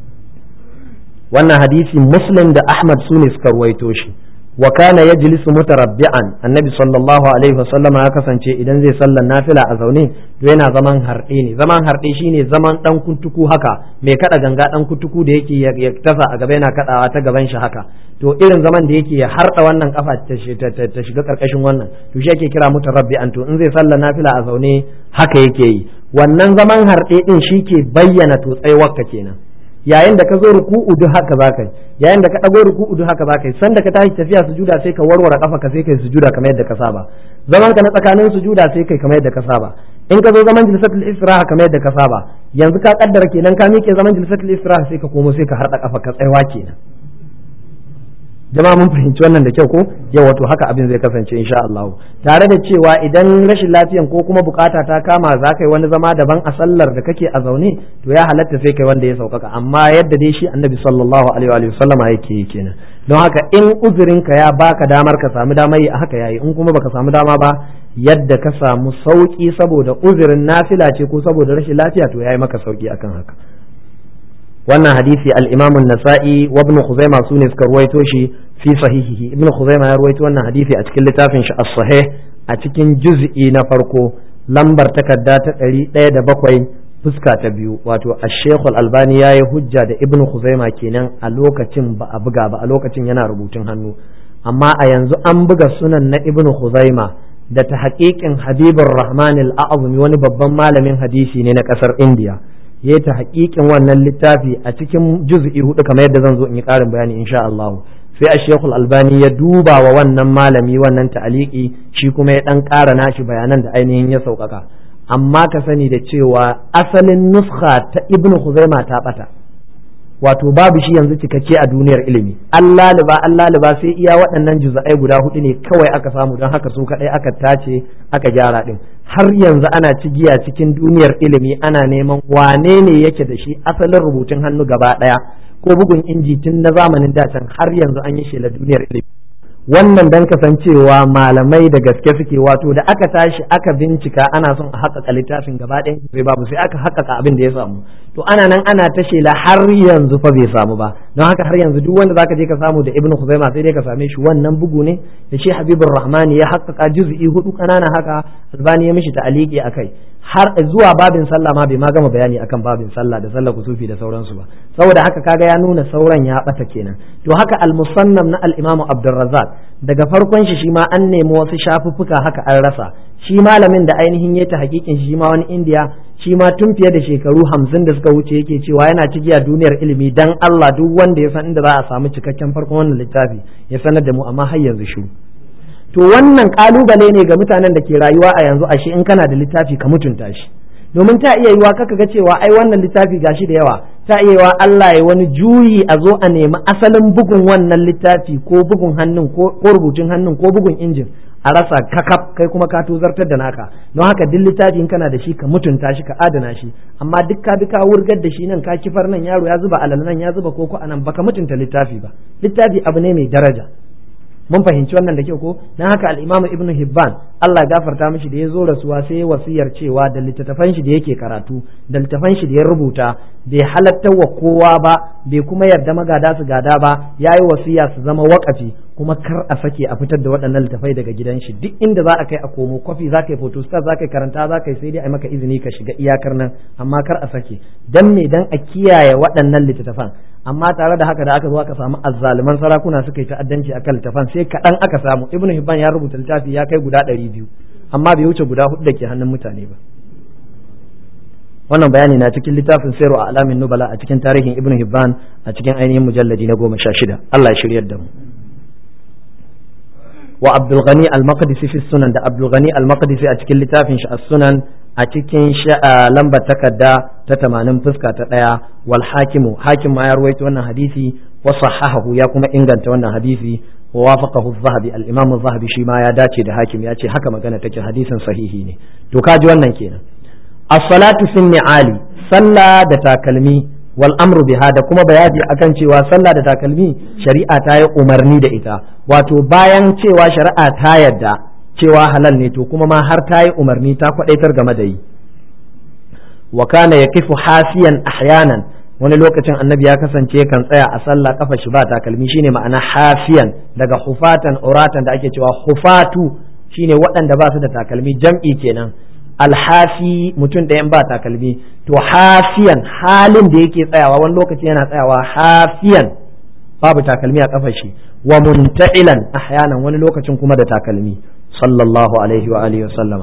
wannan hadisi muslim da ahmad su ne suka ruwaito shi wa kana yajlisu mutarabbi'an annabi sallallahu alaihi wasallam ya kasance idan zai sallan nafila a zaune to yana zaman harɗe ne zaman harɗe shine zaman dan kuntuku haka mai kada ganga dan kuntuku da yake ya tasa a gaba yana kadawa ta gaban shi haka to irin zaman da yake ya harɗa wannan kafa ta shiga karkashin wannan to shi yake kira mutarabbi'an to in zai sallan nafila a zaune haka yake yi wannan zaman harɗe din shi ke bayyana to tsayuwarka kenan yayin da ka zo ruku'u duk haka za ka yi yayin da ka ɗago ruku'u duk haka za ka yi sanda ka tashi tafiya sujuda sai ka warware kafa ka sai kai sujuda kamar yadda ka saba zaman ka na tsakanin sujuda sai kai kamar yadda ka saba in ka zo zaman jilsatul istiraha kamar yadda ka saba yanzu ka kaddara kenan ka miƙe zaman jilsatul istiraha sai ka komo sai ka harɗa kafa ka tsayawa kenan jama'a mun fahimci wannan da kyau ko yau wato haka abin zai kasance insha Allah tare da cewa idan rashin lafiyan ko kuma bukata ta kama za ka yi wani zama daban a sallar da kake a zaune to ya halatta sai kai wanda ya saukaka amma yadda dai shi annabi sallallahu alaihi wa sallama yake yi kenan don haka in uzurin ka ya baka damar ka samu damar yi a haka yayi in kuma baka samu dama ba yadda ka samu sauki saboda uzurin nafila ce ko saboda rashin lafiya to yayi maka sauki akan haka wannan hadisi al-Imam an-Nasa'i wa Ibn Khuzaimah sune suka ruwaito shi fi sahihihi Ibn Khuzaimah ya ruwaito wannan hadisi a cikin littafin shi as-Sahih a cikin juz'i na farko lambar takarda ta ɗari ɗaya da bakwai fuska ta biyu wato ash-Shaykh al-Albani yayi hujja da Ibn Khuzaimah kenan a lokacin ba a buga ba a lokacin yana rubutun hannu amma a yanzu an buga sunan na Ibn Khuzaimah da ta haƙiƙin Habibur Rahman al-A'zami wani babban malamin hadisi ne na ƙasar India ya ta haƙiƙin wannan littafi a cikin juz'i hudu kamar yadda zan zo in yi ƙarin bayani insha Allah sai a shekul albani ya duba wa wannan malami wannan ta'aliki shi kuma ya ɗan ƙara nashi bayanan da ainihin ya sauƙaƙa amma ka sani da cewa asalin nuskha ta ibn Khuzaima ta ɓata wato babu shi yanzu cikakke a duniyar ilimi Allah liba Allah liba sai iya waɗannan juz'ai guda hudu ne kawai aka samu don haka su kaɗai aka tace aka gyara ɗin har yanzu ana cigiya cikin duniyar ilimi ana neman wane ne yake da shi asalin rubutun hannu gaba ɗaya ko bugun inji tun na zamanin dacen har yanzu an yi shela duniyar ilimi wannan dan kasancewa malamai da gaske suke wato da aka tashi aka bincika ana son a haƙaƙa littafin gaba ɗayan sai babu sai aka haƙaƙa abin da ya samu to ana nan ana ta shela har yanzu fa bai samu ba don haka har yanzu duk wanda zaka je ka samu da ibnu khuzaima sai dai ka same shi wannan bugu ne da shi habibur rahmani ya haƙaƙa juz'i hudu kanana haka albani ya mishi ta'aliki akai har zuwa babin sallah ma bai ma gama bayani akan babin sallah da sallah kusufi da sauransu ba saboda haka kaga ya nuna sauran ya bata kenan to haka al-musannam na al-imamu abdurrazzaq daga farkon shi shi ma an nemi wasu shafuffuka haka an rasa shi malamin da ainihin ya ta hakikin shi ma wani indiya shi ma tun fiye da shekaru hamsin da suka wuce yake cewa yana cigiya duniyar ilimi dan Allah duk wanda ya san inda za a samu cikakken farkon wannan littafi ya sanar da mu amma har yanzu shiru to wannan kalubale ne ga mutanen da ke rayuwa a yanzu ashe in kana da littafi ka mutunta shi domin ta iya yiwa kaka ga cewa ai wannan littafi gashi da yawa ta iya yiwa Allah ya wani juyi a zo a nemi asalin bugun wannan littafi ko bugun hannun ko rubutun hannun ko bugun injin a rasa kakaf kai kuma ka tozartar da naka don haka duk littafi in kana da shi ka mutunta shi ka adana shi amma duk ka bi ka wurgar da shi nan ka kifar nan yaro ya zuba alal nan ya zuba koko anan baka mutunta littafi ba littafi abu ne mai daraja mun fahimci wannan da kyau ko dan haka al-Imam Ibn Hibban Allah ya gafarta mishi da ya zo rasuwa sai ya wasiyar cewa da littattafan shi da yake karatu da littattafan shi da ya rubuta bai halatta wa kowa ba bai kuma yarda magada su gada ba yayi wasiya su zama wakafi kuma kar a sake a fitar da waɗannan littafai daga gidan shi duk inda za a kai a komo kwafi za ka yi photostat za ka yi karanta za ka yi sai dai a maka izini ka shiga iyakar nan amma kar a sake dan me dan a kiyaye waɗannan littattafan amma tare da haka da aka zo aka samu azzaliman sarakuna suka yi ta'addanci akan littafan sai kaɗan aka samu ibnu hibban ya rubuta littafi ya kai guda ɗari biyu amma bai wuce guda hudu da ke hannun mutane ba wannan bayani na cikin littafin sayarwa a alamin nubala a cikin tarihin ibnu hibban a cikin ainihin mujalladi na goma sha shida allah ya shiryar da mu wa abdul ghani al-maqdisi fi sunan da abdul ghani al-maqdisi a cikin littafin shi as-sunan a cikin lambar takarda ta tamanin fuska ta ɗaya wal hakimu hakim ma ya ruwaito wannan hadisi wa sahahahu ya kuma inganta wannan hadisi wa wafaqahu az-zahabi al-imam az-zahabi shi ma ya dace da hakim ya ce haka magana take hadisin sahihi ne to kaji wannan kenan as-salatu fi ni'ali sallah da takalmi wal amru biha da kuma bayani akan cewa sallah da takalmi shari'a ta yi umarni da ita wato bayan cewa shari'a ta yadda cewa halal ne to kuma ma har ta yi umarni ta kwadaitar game da yi wa kana yaqifu hasiyan ahyanan wani lokacin annabi ya kasance kan tsaya a sallah kafa shi ba takalmi shine ma'ana hafiyan daga hufatan uratan da ake cewa hufatu shine waɗanda ba su da takalmi jam'i kenan alhafi mutum ɗayan ba takalmi to hafiyan halin da yake tsayawa wani lokaci yana tsayawa hafiyan babu takalmi a kafa shi wa munta'ilan ahyanan wani lokacin kuma da takalmi sallallahu alaihi wa alihi wa sallama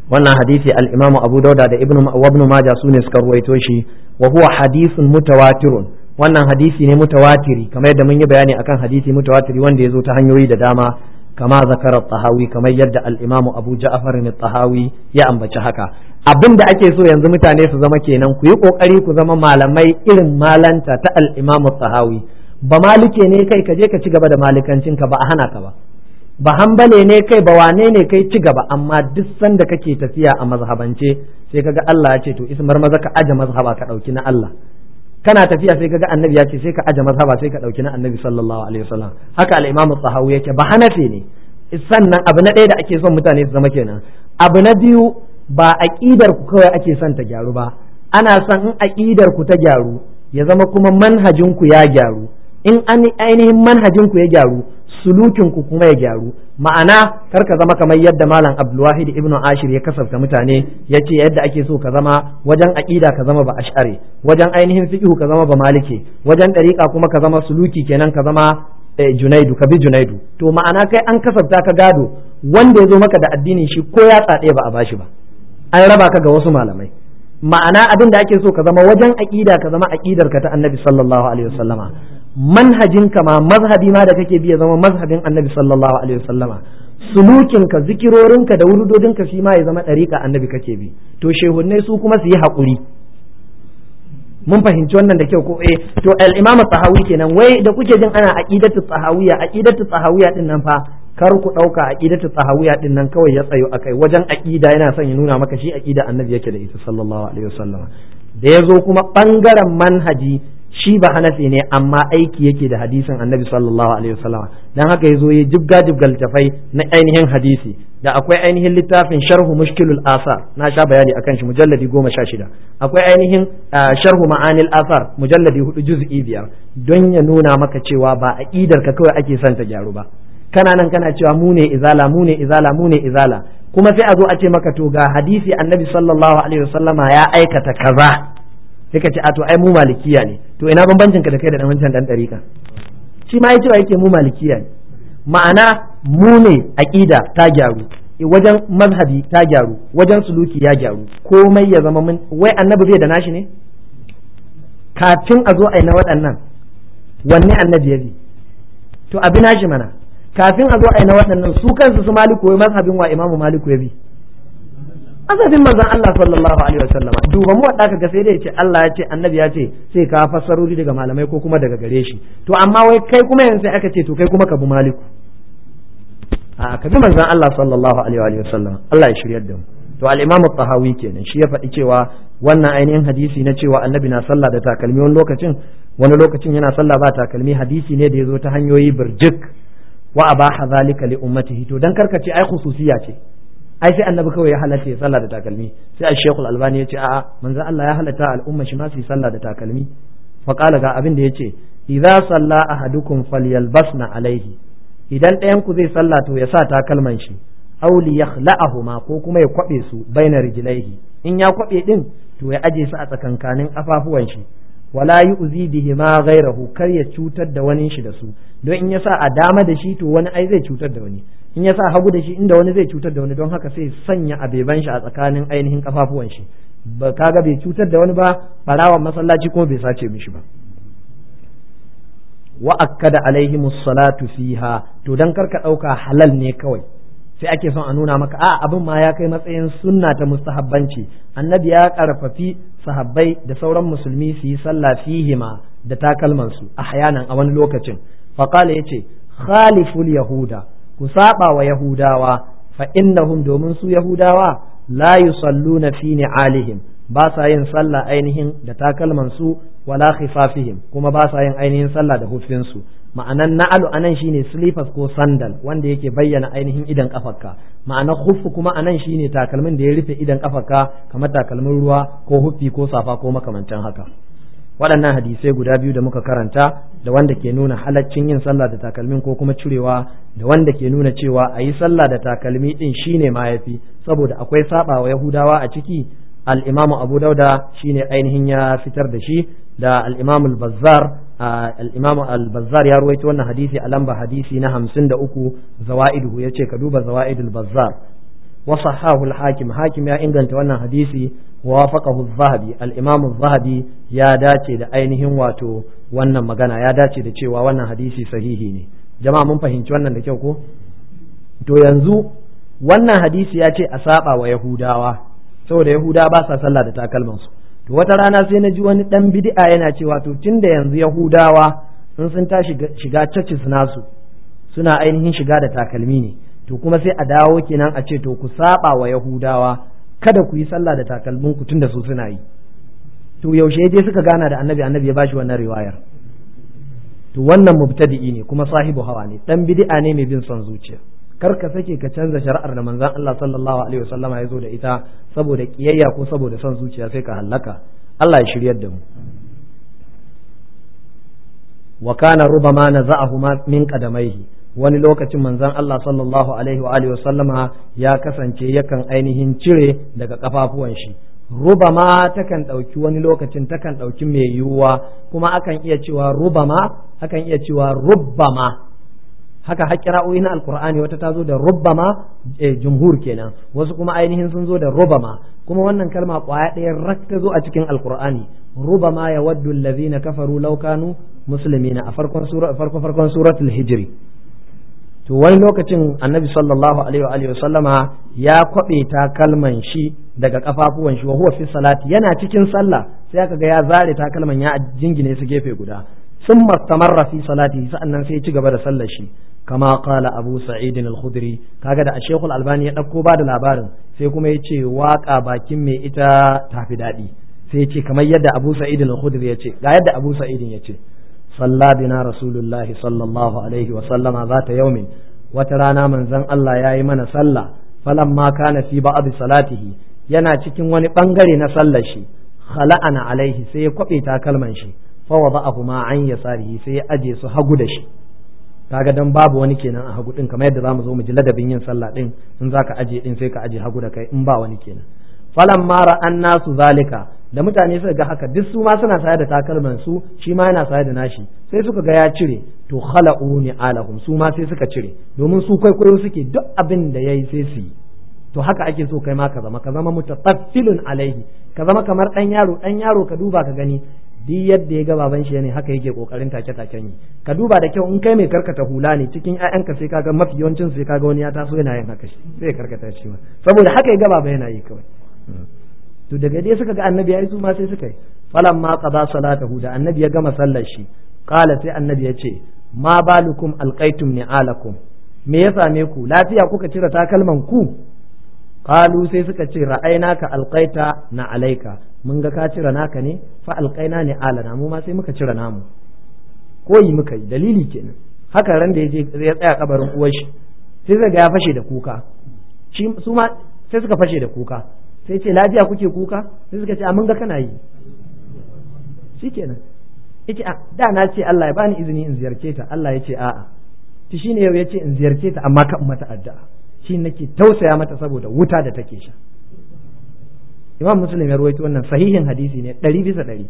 wannan hadisi al-Imam Abu Dawud da Ibn Ibn Majah sune suka ruwaito shi wa huwa hadithun mutawatirun wannan hadisi ne mutawatiri kamar yadda mun yi bayani akan hadisi mutawatiri wanda ya zo ta hanyoyi da dama kama zakara tahawi kamar yadda al-Imam Abu Ja'far tahawi ya ambaci haka abin da ake so yanzu mutane su zama kenan ku yi kokari ku zama malamai irin malanta ta al-Imam tahawi ba malike ne kai ka je ka ci gaba da malikancinka ba a hana ka ba ba hambale ne kai ba wane ne kai ci gaba amma duk sanda kake tafiya a mazhabance sai kaga Allah ya ce to ismar maza ka aje mazhaba ka dauki na Allah kana tafiya sai kaga annabi ya ce sai ka aje mazhaba sai ka dauki na annabi sallallahu alaihi wasallam haka al-imamu sahawi yake ba hanafi ne sannan abu na ɗaya da ake son mutane su zama kenan abu na biyu ba aqidar ku kawai ake son ta gyaru ba ana son in aqidar ku ta gyaru ya zama kuma manhajin ku ya gyaru in an ainihin manhajin ku ya gyaru sulukin ku kuma ya gyaru ma'ana kar ka zama kamar yadda malam abdulwahid ibnu ashir ya kasafta mutane ya ce yadda ake so ka zama wajen aqida ka zama ba ash'ari wajen ainihin fiqh ka zama ba maliki wajen dariqa kuma ka zama suluki kenan ka zama junaidu ka bi junaidu to ma'ana kai an kasafta ka gado wanda ya zo maka da addinin shi ko ya tsade ba a bashi ba an raba ka ga wasu malamai ma'ana abin da ake so ka zama wajen aqida ka zama aqidar ka ta annabi sallallahu alaihi wasallama manhajinka ma mazhabi ma da kake bi ya zama mazhabin annabi sallallahu alaihi wasallama sulukinka zikirorinka da wurudodinka shi ma ya zama ɗariƙa annabi kake bi to shehunnai su kuma su yi haƙuri mun fahimci wannan da kyau ko eh to al-imamu tsahawi kenan wai da kuke jin ana aqidatu tsahawiya aqidatu tsahawiya din nan fa kar ku dauka aqidatu tsahawiya din nan kawai ya tsayo akai wajen aqida yana son ya nuna maka shi aqida annabi yake da ita sallallahu alaihi wasallama da yazo kuma bangaren manhaji shi ba hanafi ne amma aiki yake da hadisin annabi sallallahu alaihi wasallam dan haka yazo ya jibga jibgal tafai na ainihin hadisi da akwai ainihin littafin sharhu mushkilul asar na sha bayani akan shi mujalladi goma sha shida akwai ainihin sharhu ma'anil asar mujalladi hudu juz'i biyar don ya nuna maka cewa ba aqidar ka kawai ake son ta gyaru ba kana nan kana cewa mu ne izala mu ne izala mu ne izala kuma sai a zo a ce maka to ga hadisi annabi sallallahu alaihi wasallama ya aikata kaza sai ka ce a to ai mu malikiya ne to ina bambancin ka da kai da dan wancan dan dariƙa shi ma yace yake mu malikiya ne ma'ana mu ne aqida ta gyaru wajen mazhabi ta gyaru wajen suluki ya gyaru komai ya zama mun wai annabi bai da nashi ne kafin a zo a yi na waɗannan wanne annabi ya bi to abi nashi mana kafin a zo a yi na waɗannan su kansu su maliku wai mazhabin wa imamu maliku ya bi azabin manzon Allah sallallahu alaihi wasallam duba mu wadda kaga sai dai ya ce Allah ya ce annabi ya ce sai ka fassarori daga malamai ko kuma daga gare shi to amma wai kai kuma yanzu sai aka ce to kai kuma ka bi maliku a ka bi manzon Allah sallallahu alaihi wasallam Allah ya shiryar da mu to al-imam tahawi kenan shi ya faɗi cewa wannan ainihin hadisi na cewa annabi na sallah da takalmi wani lokacin wani lokacin yana sallah ba takalmi hadisi ne da ya zo ta hanyoyi birjik wa abaha zalika li ummatihi to dan karkace ai khususiya ce ai sai annabi kawai ya halatta ya sallah da takalmi sai al shaykhul albani ya ce a'a manzo Allah ya halatta al'umma shi ma su yi sallah da takalmi fa qala ga abin da yace idza salla ahadukum falyalbasna alaihi idan ɗayan ku zai sallah to ya sa takalman shi aw li yakhla'ahuma ko kuma ya kwabe su baina rijlaihi in ya kwabe din to ya aje su a tsakankanin afafuwan shi wala yu'zi bihi ma ghayrahu kar ya cutar da wani shi da su don in ya sa a dama da shi to wani ai zai cutar da wani in ya sa hagu da shi inda wani zai cutar da wani don haka sai sanya abeban shi a tsakanin ainihin kafafuwan shi ba kaga bai cutar da wani ba barawan masallaci kuma bai sace mishi ba wa akkada alaihimus salatu fiha to dan karka dauka halal ne kawai sai ake son a nuna maka a abin ma ya kai matsayin sunna ta mustahabbanci annabi ya karfafi sahabbai da sauran musulmi su yi sallah fihima da takalman su ahyanan a wani lokacin faqala yace khaliful yahuda ku saba wa yahudawa fa innahum domin su yahudawa la yusalluna fi ni'alihim ba sa yin sallah ainihin da takalman su wala khifafihim kuma ba sa yin ainihin sallah da hufin su ma'anan na'alu anan shine slippers ko sandal wanda yake bayyana ainihin idan kafarka ma'anar huffu kuma anan shine takalmin da ya rufe idan kafarka kamar takalmin ruwa ko huffi ko safa ko makamantan haka waɗannan hadisai guda biyu da muka karanta da wanda ke nuna halaccin yin sallah da takalmin ko kuma cirewa da wanda ke nuna cewa a yi sallah da takalmi din shine ma yafi saboda akwai saba wa yahudawa a ciki al-imamu abu dauda shine ainihin ya fitar da shi da al-imamu al-bazzar al-imamu al-bazzar ya ruwaito wannan hadisi a lamba hadisi na hamsin da uku zawaiduhu ya ce ka duba zawaidul bazzar wa sahahu al-hakim hakim ya inganta wannan hadisi wa wafaqahu az-zahabi al-imam az-zahabi ya dace da ainihin wato wannan magana ya dace da cewa wannan hadisi sahihi ne jama'a mun fahimci wannan da kyau ko to yanzu wannan hadisi ya ce a saba wa yahudawa saboda yahudawa ba sa sallah da takalmansu to wata rana sai na ji wani dan bid'a yana cewa to tunda yanzu yahudawa in sun tashi shiga churches nasu suna ainihin shiga da takalmi ne to kuma sai a dawo kenan a ce to ku saba wa yahudawa kada ku yi sallah da takalmin ku tunda su suna yi to yaushe je suka gana da annabi annabi ya bashi wannan riwayar to wannan mubtadi'i ne kuma sahibu hawa ne dan bid'a ne mai bin son zuciya kar ka sake ka canza shari'ar da manzon Allah sallallahu alaihi wasallama ya zo da ita saboda kiyayya ko saboda son zuciya sai ka hallaka Allah ya shiryar da mu wa kana rubama naza'ahuma min qadamaihi wani lokacin manzon Allah sallallahu alaihi wa alihi wasallama ya kasance yakan ainihin cire daga kafafuwan shi rubama takan ɗauki wani lokacin takan ɗauki mai yiwuwa kuma akan iya cewa rubama akan iya cewa rubbama haka haƙƙira'o'i na alkur'ani wata ta zo da rubbama jumhur kenan wasu kuma ainihin sun zo da rubama kuma wannan kalma ƙwaya ɗaya rak ta zo a cikin alkur'ani rubama ya waddu allazina kafaru law kanu muslimina a farkon sura farko farkon suratul hijri to wani lokacin annabi sallallahu alaihi wa alihi sallama ya kwabe ta kalman shi daga kafafuwan shi wa huwa fi salati yana cikin sallah sai aka ga ya zare takalman ya jingine su gefe guda sun mastamarra fi salati sa'annan sai ya ci gaba da sallar shi kama qala abu sa'id al-khudri kaga da shaykh al-albani ya dauko ba da labarin sai kuma ya ce waka bakin mai ita tafi dadi sai ya ce kamar yadda abu sa'id al-khudri ya ce ga yadda abu sa'id ya ce صلى بنا رسول الله صلى الله عليه وسلم ذات يوم وترانا من زن الله يا من صلى فلما كان في بعض صلاته yana cikin wani bangare na sallar shi khala'ana alaihi sai ya kwabe takalman shi fa wada'ahu ma an yasarihi sai ya aje su hagu da shi kaga dan babu wani kenan a hagu din kamar yadda zamu zo mu ji ladabin yin sallah din in zaka aje din sai ka aje hagu da kai in ba wani kenan falan mara an nasu zalika da mutane suka ga haka duk su ma suna saye da takalman su shi ma yana saye da nashi sai suka ga ya cire to khala'u ni alahum su ma sai suka cire domin su kwaikwayo suke duk abin da yayi sai su yi to haka ake so kai ma ka zama ka zama mutataffilun alaihi ka zama kamar dan yaro dan yaro ka duba ka gani duk yadda ya ga baban shi ne haka yake kokarin take taken yi ka duba da kyau in kai mai karkata hula ne cikin ƴaƴanka sai kaga mafi yawancin sai kaga wani ya taso yana yin haka shi sai karkata shi ma saboda haka ya ga baba yana yi kawai to daga dai suka ga annabi yayi su ma sai suka yi falan ma qada salatahu da annabi ya gama sallar shi qala sai annabi ya ce ma balukum alqaitum ni'alakum me ya same ku lafiya kuka cire takalman ku qalu sai suka ce ra'ainaka alqaita na alaika mun ga ka cire naka ne fa alqaina ni alana mu ma sai muka cire namu koyi muka yi dalili kenan haka ran da yaje ya tsaya kabarin uwar shi sai zai ga ya fashe da kuka shi su ma sai suka fashe da kuka sai ce lafiya kuke kuka sai suka ce a mun ga kana yi shikenan yace a da na ce Allah ya bani izini in ziyarce ta Allah ya ce a'a to shine yau yace in ziyarce ta amma kan mata addu'a shi nake tausaya mata saboda wuta da take sha Imam Muslim ya rawaito wannan sahihin hadisi ne ɗari bisa ɗari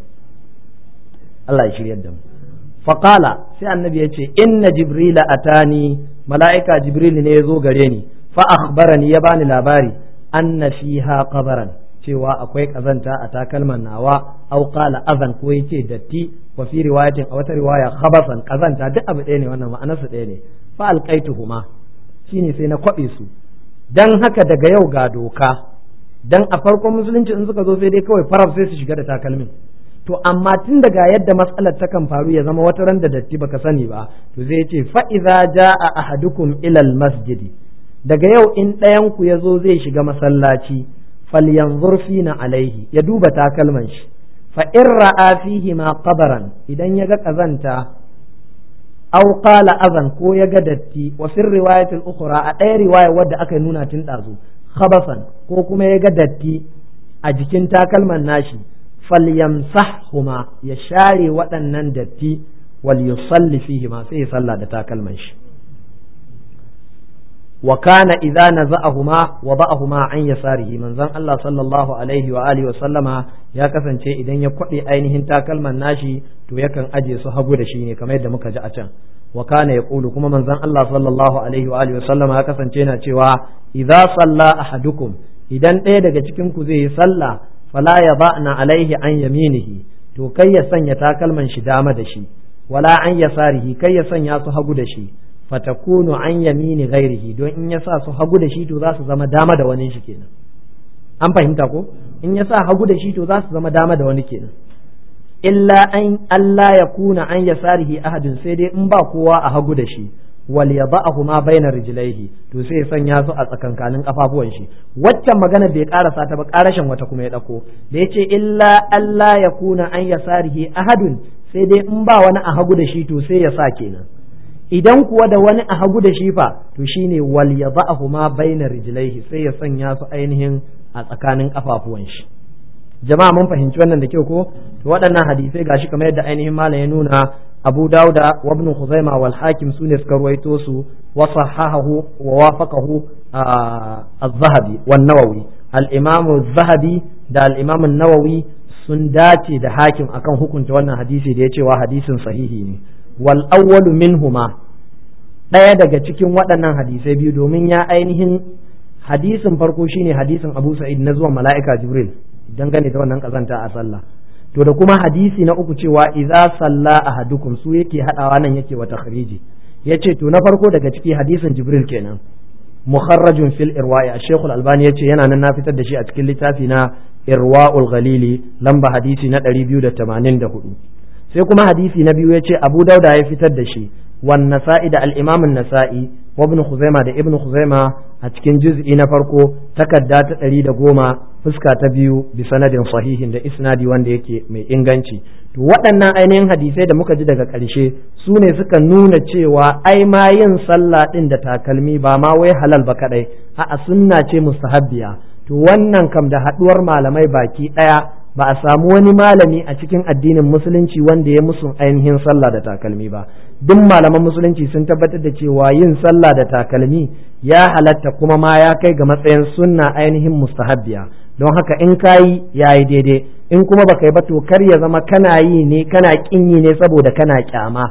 Allah ya shiryar da mu faqala sai annabi ya ce inna jibrila atani mala'ika jibril ne ya zo gare ni fa akhbarani ya bani labari anna fiha qabaran cewa akwai kazanta a takalman nawa au qala azan ko yace datti wa fi riwayatin a wata riwaya khabasan kazanta duk abu ɗaya ne wannan ma'anarsa ɗaya ne fa alqaituhuma shine sai na kwabe su dan haka daga yau ga doka dan a farkon musulunci in suka zo sai dai kawai faraf sai su shiga da takalmin to amma tun daga yadda matsalar ta kan faru ya zama wata ran da datti baka sani ba to zai ce fa idza jaa ahadukum ila al masjidi daga yau in ɗayan ku ya zo zai shiga masallaci falyanzur fina alaihi ya duba takalman shi fa in ra'a fihi ma qabaran idan ya ga kazanta aw qala azan ko ya ga datti wa fi riwayat al-ukhra a ɗaya riwaya wadda aka nuna tun ɗazu khabasan ko kuma ya ga datti a jikin takalman nashi falyamsahhuma ya share waɗannan datti wal yusalli fihi ma sai ya salla da takalman shi wa kana idza naza'ahuma wa ba'ahuma an yasarihi manzon Allah sallallahu alaihi wa alihi wa sallama ya kasance idan ya kwade ainihin takalman nashi to yakan aje su hagu da shi ne kamar yadda muka ji a can wa kana yaqulu kuma manzon Allah sallallahu alaihi wa alihi wa sallama ya kasance yana cewa idza salla ahadukum idan ɗaya daga cikin ku zai yi sallah fala yada'na alaihi an yaminihi to kai ya sanya takalman shi dama da shi wala an yasarihi kai ya sanya su hagu da shi fatakunu an yamini ghairihi don in ya sa su hagu da shi to za su zama dama da wani shi kenan an fahimta ko in ya sa hagu da shi to za su zama dama da wani kenan illa an Allah ya kuna an yasarihi ahadin sai dai in ba kowa a hagu da shi wal yada'ahu ma baina rijlaihi to sai ya sanya su a tsakankanin kafafuwan shi waccan magana bai karasa ta ba karashin wata kuma ya dauko da yace illa Allah ya kuna an yasarihi ahadun sai dai in ba wani a hagu da shi to sai ya sa kenan idan kuwa da wani a hagu da shi fa to shine wal yada'ahu ma baina rijlaihi sai ya sanya su ainihin a tsakanin kafafuwan shi jama'a mun fahimci wannan da kyau ko to waɗannan hadisai gashi kamar yadda ainihin malam ya nuna Abu Dauda wa Ibn Khuzaimah wal Hakim sune suka ruwaito su wa sahahahu wa wafaqahu az-Zahabi wan Nawawi al-Imam az-Zahabi da al-Imam an-Nawawi sun dace da Hakim akan hukunta wannan hadisi da ya cewa hadisin sahihi ne wal awwalu minhuma ɗaya daga cikin waɗannan hadisai biyu domin ya ainihin hadisin farko shine hadisin Abu Sa'id na zuwan mala'ika Jibril dangane da wannan kazanta a sallah to da kuma hadisi na uku cewa idza salla ahadukum su yake hadawa nan yake wa takhriji yace to na farko daga ciki hadisin Jibril kenan mukharrajun fil irwa'i Sheikh Al-Albani yace yana nan na fitar da shi a cikin littafi na Irwa'ul Ghalili lamba hadisi na 284 sai kuma hadisi na biyu yace Abu Dauda ya fitar da shi wan Nasa'i da al-Imam an-Nasa'i wa Ibn Khuzaimah da Ibn Khuzaimah a cikin juz'i na farko takarda ta ɗari da goma fuska ta biyu bi sanadin sahihin da isnadi wanda yake mai inganci to waɗannan ainihin hadisai da muka ji daga ƙarshe su ne suka nuna cewa ai ma yin sallah ɗin da takalmi ba ma wai halal ba kaɗai a'a sunna ce mustahabbiya to wannan kam da haɗuwar malamai baki ɗaya ba a samu wani malami a cikin addinin musulunci wanda ya musu ainihin sallah da takalmi ba duk malaman musulunci sun tabbatar da cewa yin sallah da takalmi ya halatta kuma ma ya kai ga matsayin sunna ainihin mustahabbiya don haka in kayi yayi daidai in kuma baka yi ba to kar ya zama kana yi ne kana kin yi ne saboda kana kyama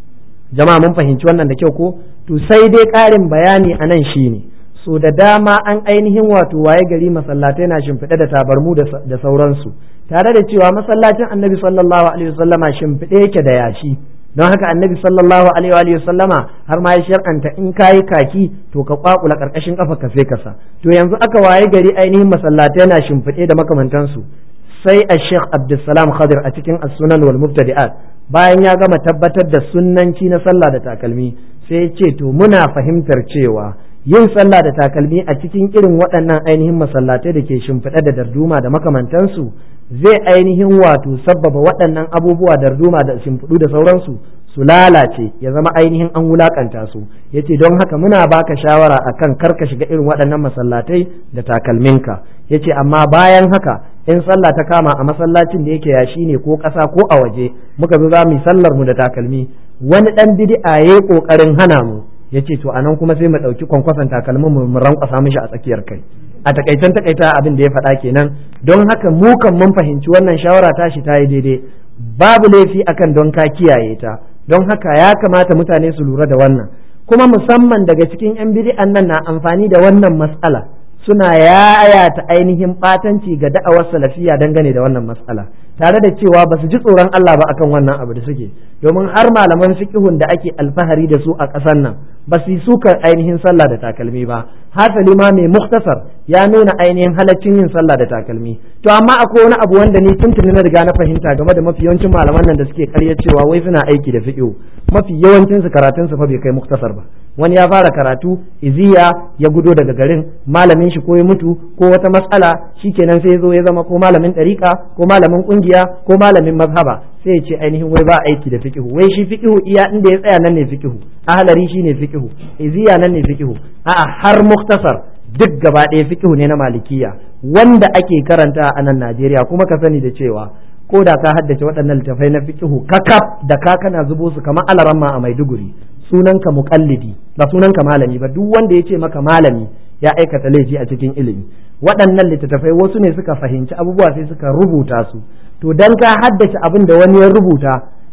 jama'a mun fahimci wannan da kyau ko to sai dai ƙarin bayani a nan shine so da dama an ainihin wato waye gari masallatai na shimfiɗe da tabarmu da sauransu tare da cewa masallacin annabi sallallahu alaihi wasallama shimfiɗe yake da yashi don haka annabi sallallahu alaihi wa sallama har ma ya shar'anta in kayi kaki to ka kwakula karkashin kafa ka sai kasa to yanzu aka waye gari ainihin masallatai na shimfiɗe da makamantansu sai a sheikh abdulsalam khadir a cikin as-sunan wal mubtadi'at bayan ya gama tabbatar da sunnanci na sallah da takalmi sai ya ce to muna fahimtar cewa yin sallah da takalmi a cikin irin waɗannan ainihin masallatai da ke shimfiɗe da darduma da makamantansu zai ainihin wato sabbaba waɗannan abubuwa darduma da shimfiɗu da sauransu su lalace ya zama ainihin an wulakanta su yace don haka muna baka shawara akan kar ka shiga irin waɗannan masallatai da takalminka yace amma bayan haka in sallah ta kama a masallacin da yake yashi ne ko ƙasa ko a waje muka zo za mu yi sallar mu da takalmi wani ɗan bid'a yayi ƙoƙarin hana mu ya ce to anan kuma sai mu ɗauki kwankwason takalmin mu mu rankwasa mishi a tsakiyar kai a takaitan takaita abin da ya faɗa kenan don haka mu kan mun fahimci wannan shawara tashi ta yi daidai babu laifi akan don ka kiyaye ta don haka ya kamata mutane su lura da wannan kuma musamman daga cikin yan bid'an nan na amfani da wannan matsala suna yayata ainihin batanci ga da'awar salafiya dangane da wannan matsala tare da cewa ba su ji tsoron Allah ba akan wannan abu da suke domin har malaman fiqhun da ake alfahari da su a ƙasar nan ba su yi sukar ainihin sallah da takalmi ba hasali ma mai muktasar ya nuna ainihin halaccin yin sallah da takalmi to amma akwai wani abu wanda ni tuntuni na riga na fahimta game da mafi yawancin malaman nan da suke karya cewa wai suna aiki da fiqhu mafi yawancin su karatun su fa bai kai muktasar ba wani ya fara karatu iziya ya gudo daga garin malamin shi ko ya mutu ko wata matsala shikenan sai ya zo ya zama ko malamin ɗariƙa ko malamin ƙungiya ko malamin mazhaba sai ya ce ainihin wai ba aiki da fiqhu wai shi fiqhu iya inda ya tsaya nan ne fiqhu ahlari shine fiqhu iziya nan ne fiqhu a'a har muktasar duk gaba ɗaya fiqhu ne na malikiya wanda ake karanta a nan Najeriya kuma ka sani da cewa ko da ka haddace waɗannan littafai na fiqhu kakaf da ka kana zubo su kamar alaramma a Maiduguri sunanka muqallidi ba sunanka malami ba duk wanda ya ce maka malami ya aikata laifi a cikin ilimi waɗannan littattafai wasu ne suka fahimci abubuwa sai suka rubuta su to dan ka haddace abin da wani ya rubuta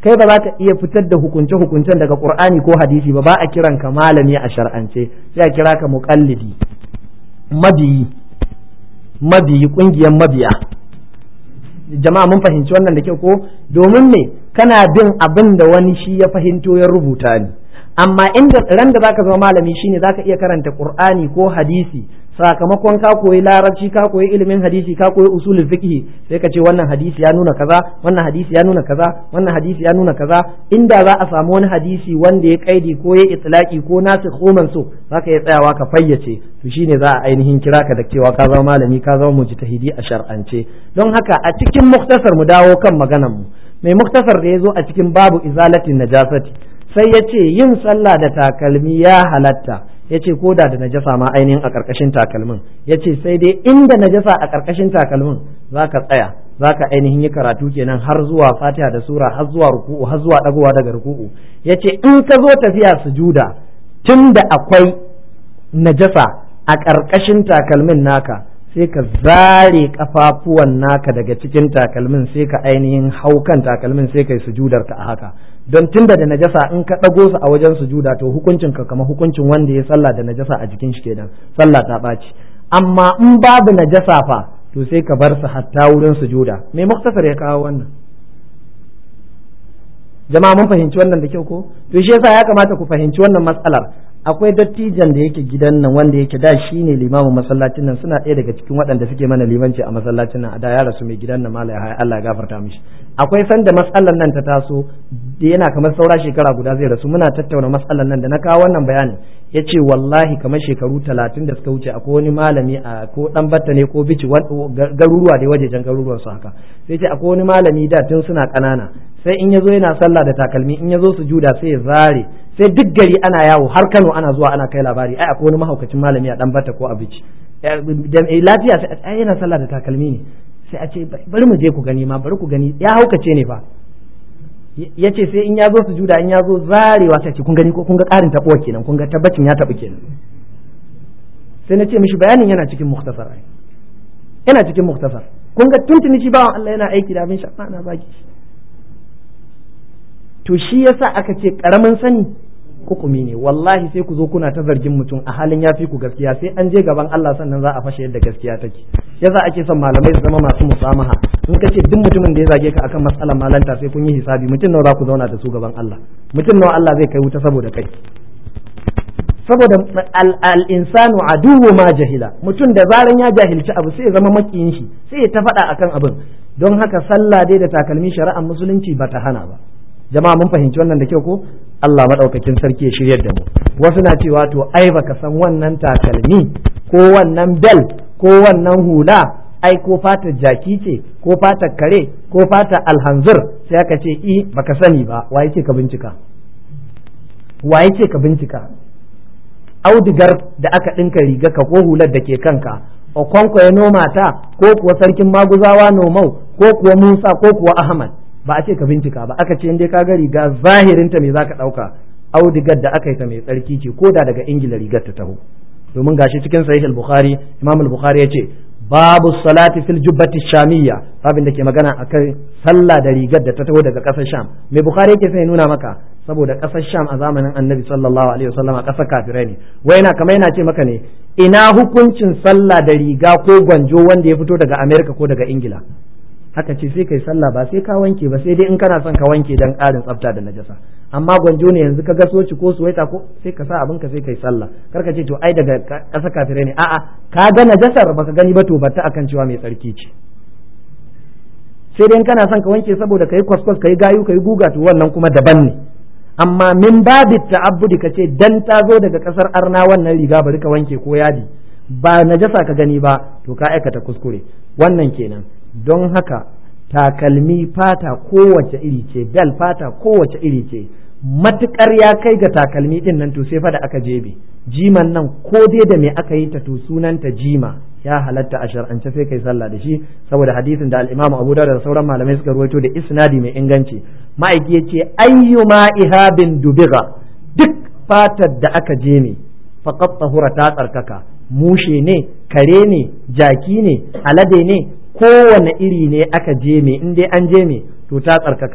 kai ba za ka iya fitar da hukunce hukuncen daga qur'ani ko hadisi ba ba a kiran ka malami a shar'ance sai a kira ka muqallidi mabiyi mabiyi kungiyar mabiya jama'a mun fahimci wannan da kyau ko domin me kana bin abin da wani shi ya fahimto ya rubuta ni amma inda ran da zaka zama malami shine zaka iya karanta qur'ani ko hadisi sakamakon ka koyi larabci ka koyi ilimin hadisi ka koyi usulul fiqh sai ka ce wannan hadisi ya nuna kaza wannan hadisi ya nuna kaza wannan hadisi ya nuna kaza inda za a samu wani hadisi wanda ya kaidi ko ya itlaki ko nasikh ko mansukh zaka iya tsayawa ka fayyace to shine za a ainihin kira ka da cewa ka zama malami ka zama mujtahidi a shar'ance don haka a cikin muktasar mu dawo kan maganar mu mai muktasar da ya zo a cikin babu izalatin najasati sai ya ce yin sallah da takalmi ya halatta ya ce ko da da najasa ma ainihin a ƙarƙashin takalmin ya ce sai dai inda najasa a ƙarƙashin takalmin za ka tsaya za ka ainihin yi karatu kenan har zuwa fatiha da sura har zuwa ruku'u har zuwa ɗagowa daga ruku'u ya ce in ka zo tafiya sujuda tun da akwai najasa a ƙarƙashin takalmin naka sai ka zare kafafuwan naka daga cikin takalmin sai ka ainihin hau kan takalmin sai kai sujudar ka a haka don tunda da najasa in ka ɗago su a wajen sujuda to hukuncin ka kama hukuncin wanda ya sallah da najasa a jikin shi kenan sallah ta ɓaci amma in babu najasa fa to sai ka bar su hatta wurin sujuda me muktasar ya kawo wannan jama'a mun fahimci wannan da kyau ko to shi yasa ya kamata ku fahimci wannan matsalar akwai dattijan da yake gidan nan wanda yake da shi ne limamin masallacin nan suna ɗaya daga cikin waɗanda suke mana limanci a masallacin nan a da ya rasu mai gidan nan malaya haya Allah ya gafarta mishi akwai sanda matsalar nan ta taso da yana kamar saura shekara guda zai rasu muna tattauna matsalar nan da na kawo wannan bayanin ya ce wallahi kamar shekaru talatin da suka wuce akwai wani malami a ko dan batta ne ko bici garuruwa da wajejen garuruwan su haka sai ce akwai wani malami da tun suna ƙanana sai in yazo yana sallah da takalmi in yazo sujuda sai ya zare sai duk gari ana yawo har Kano ana zuwa ana kai labari ai akwai wani mahaukacin malami a dan bata ko a bici lafiya sai ai yana sallah da takalmi ne sai a ce bari mu je ku gani ma bari ku gani ya haukace ne fa ya ce sai in ya zo sujuda in ya zo zarewa sai ce kun gani ko kun ga karin taɓuwa kenan kun ga tabbacin ya taɓa kenan sai na ce mishi bayanin yana cikin muktasar ai yana cikin muktasar kun ga tuntuni shi bawan Allah yana aiki da abin shafa na baki to shi yasa aka ce karamin sani hukumi ne wallahi sai ku zo kuna ta zargin mutum a halin ya fi ku gaskiya sai an je gaban Allah sannan za a fashe yadda gaskiya take yasa ake son malamai su zama masu musamaha in ka ce duk mutumin da ya zage ka akan matsalar malanta sai kun yi hisabi mutum nawa za ku zauna da su gaban Allah mutum nawa Allah zai kai wuta saboda kai saboda al-insanu aduwwu ma jahila mutum da zaran ya jahilci abu sai ya zama makiyin shi sai ya ta faɗa akan abin don haka sallah dai da takalmi shari'ar musulunci ba ta hana ba jama'a mun fahimci wannan da kyau ko Allah madaukakin sarki ya shiryar da mu wasu na cewa to ai baka san wannan takalmi ko wannan bel ko wannan hula ai ko fatar jaki ce ko fatar kare ko fatar alhanzir sai aka ce i baka sani ba waye ce ka bincika waye ce ka bincika audigar da aka ɗinka riga ka ko hular da ke kanka okonko ya noma ta ko kuwa sarkin maguzawa nomau ko kuwa musa ko kuwa ahmad ba a ce ka bincika ba aka ce dai ka ga riga zahirinta me zaka ɗauka audigar da aka yi ta mai tsarki ce ko da daga ingila rigar ta taho domin gashi cikin sahih al-bukhari imam al-bukhari ya ce babu salati fil jubbati shamiyya babin da ke magana akan sallah da rigar da ta taho daga ƙasar sham mai bukhari yake sai nuna maka saboda ƙasar sham a zamanin annabi sallallahu alaihi wasallam a ƙasar kafirai ne wai yana kamar yana ce maka ne ina hukuncin sallah da riga ko gwanjo wanda ya fito daga america ko daga ingila haka ce sai kai sallah ba sai ka wanke ba sai dai in kana son ka wanke dan ƙarin tsafta da najasa amma gwanjo ne yanzu ka ga soci ko suwaita ko sai ka sa abin ka sai kai sallah kar ka ce to ai daga ƙasa kafirai ne a'a ka ga najasar baka gani ba to batta akan cewa mai tsarki ce sai dai in kana son ka wanke saboda kai kwaskwas kai gayu kai guga to wannan kuma daban ne amma min babi ta'abbudi ka ce dan ta zo daga ƙasar arna wannan riga bari ka wanke ko yadi ba najasa ka gani ba to ka aikata kuskure wannan kenan don haka takalmi fata kowace iri ce bel fata kowace iri ce matukar ya kai ga takalmi din nan to sai fa da aka jebe jiman nan ko dai da me aka yi ta to sunanta jima ya halatta a shar'ance sai kai sallah da shi saboda hadisin da al-Imam Abu Dawud da sauran malamai suka ruwaito da isnadi mai inganci ma'aiki yace ayyuma ihabin dubiga duk fatar da aka je ne faqat tahura ta tsarkaka mushe ne kare ne jaki ne alade ne kowane iri ne aka je me in dai an je me to ta tsarkaka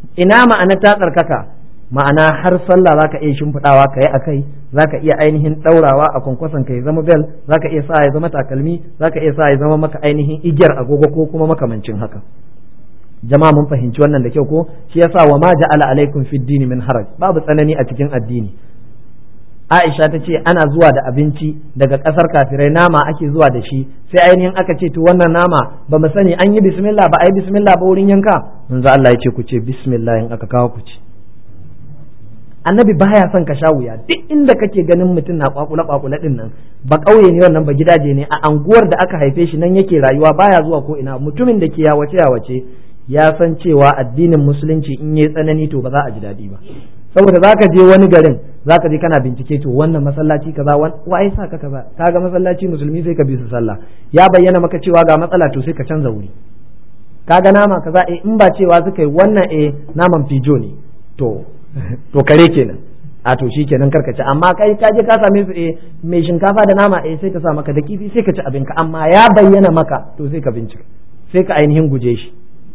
ina ma'ana ta tsarkaka ma'ana har sallah zaka iya shimfiɗawa ka yi a kai zaka iya ainihin ɗaurawa a kwankwason ka ya zama bel zaka iya sa ya zama takalmi zaka iya sa ya zama maka ainihin igiyar agogo ko kuma makamancin haka jama'a mun fahimci wannan da kyau ko shi yasa wa ma ja'ala alaikum fid dini min haraj babu tsanani a cikin addini Aisha ta ce ana zuwa da abinci daga ƙasar kafirai nama ake zuwa da shi sai ainihin aka ce to wannan nama ba mu sani an yi bismillah ba a yi bismillah ba wurin yanka manzo Allah ya ce ku ce bismillah in aka kawo ku ci annabi baya son ka sha wuya duk inda kake ganin mutum na kwakula kwakula din nan ba kauye ne wannan ba gidaje ne a anguwar da aka haife shi nan yake rayuwa baya zuwa ko ina mutumin da ke yawace yawace ya san cewa addinin musulunci in yayi tsanani to ba za a ji daɗi ba saboda zaka je wani garin zaka je kana bincike to wannan masallaci kaza wai sa ka kaza kaga masallaci musulmi sai ka bi su sallah ya bayyana maka cewa ga matsala to sai ka canza wuri kaga nama kaza eh in ba cewa suka yi wannan eh naman fijo ne to to kare kenan a to shi kenan karka ci amma kai ka je ka same su eh mai shinkafa da nama eh sai ka sa maka da kifi sai ka ci abinka amma ya bayyana maka to sai ka bincika sai ka ainihin guje shi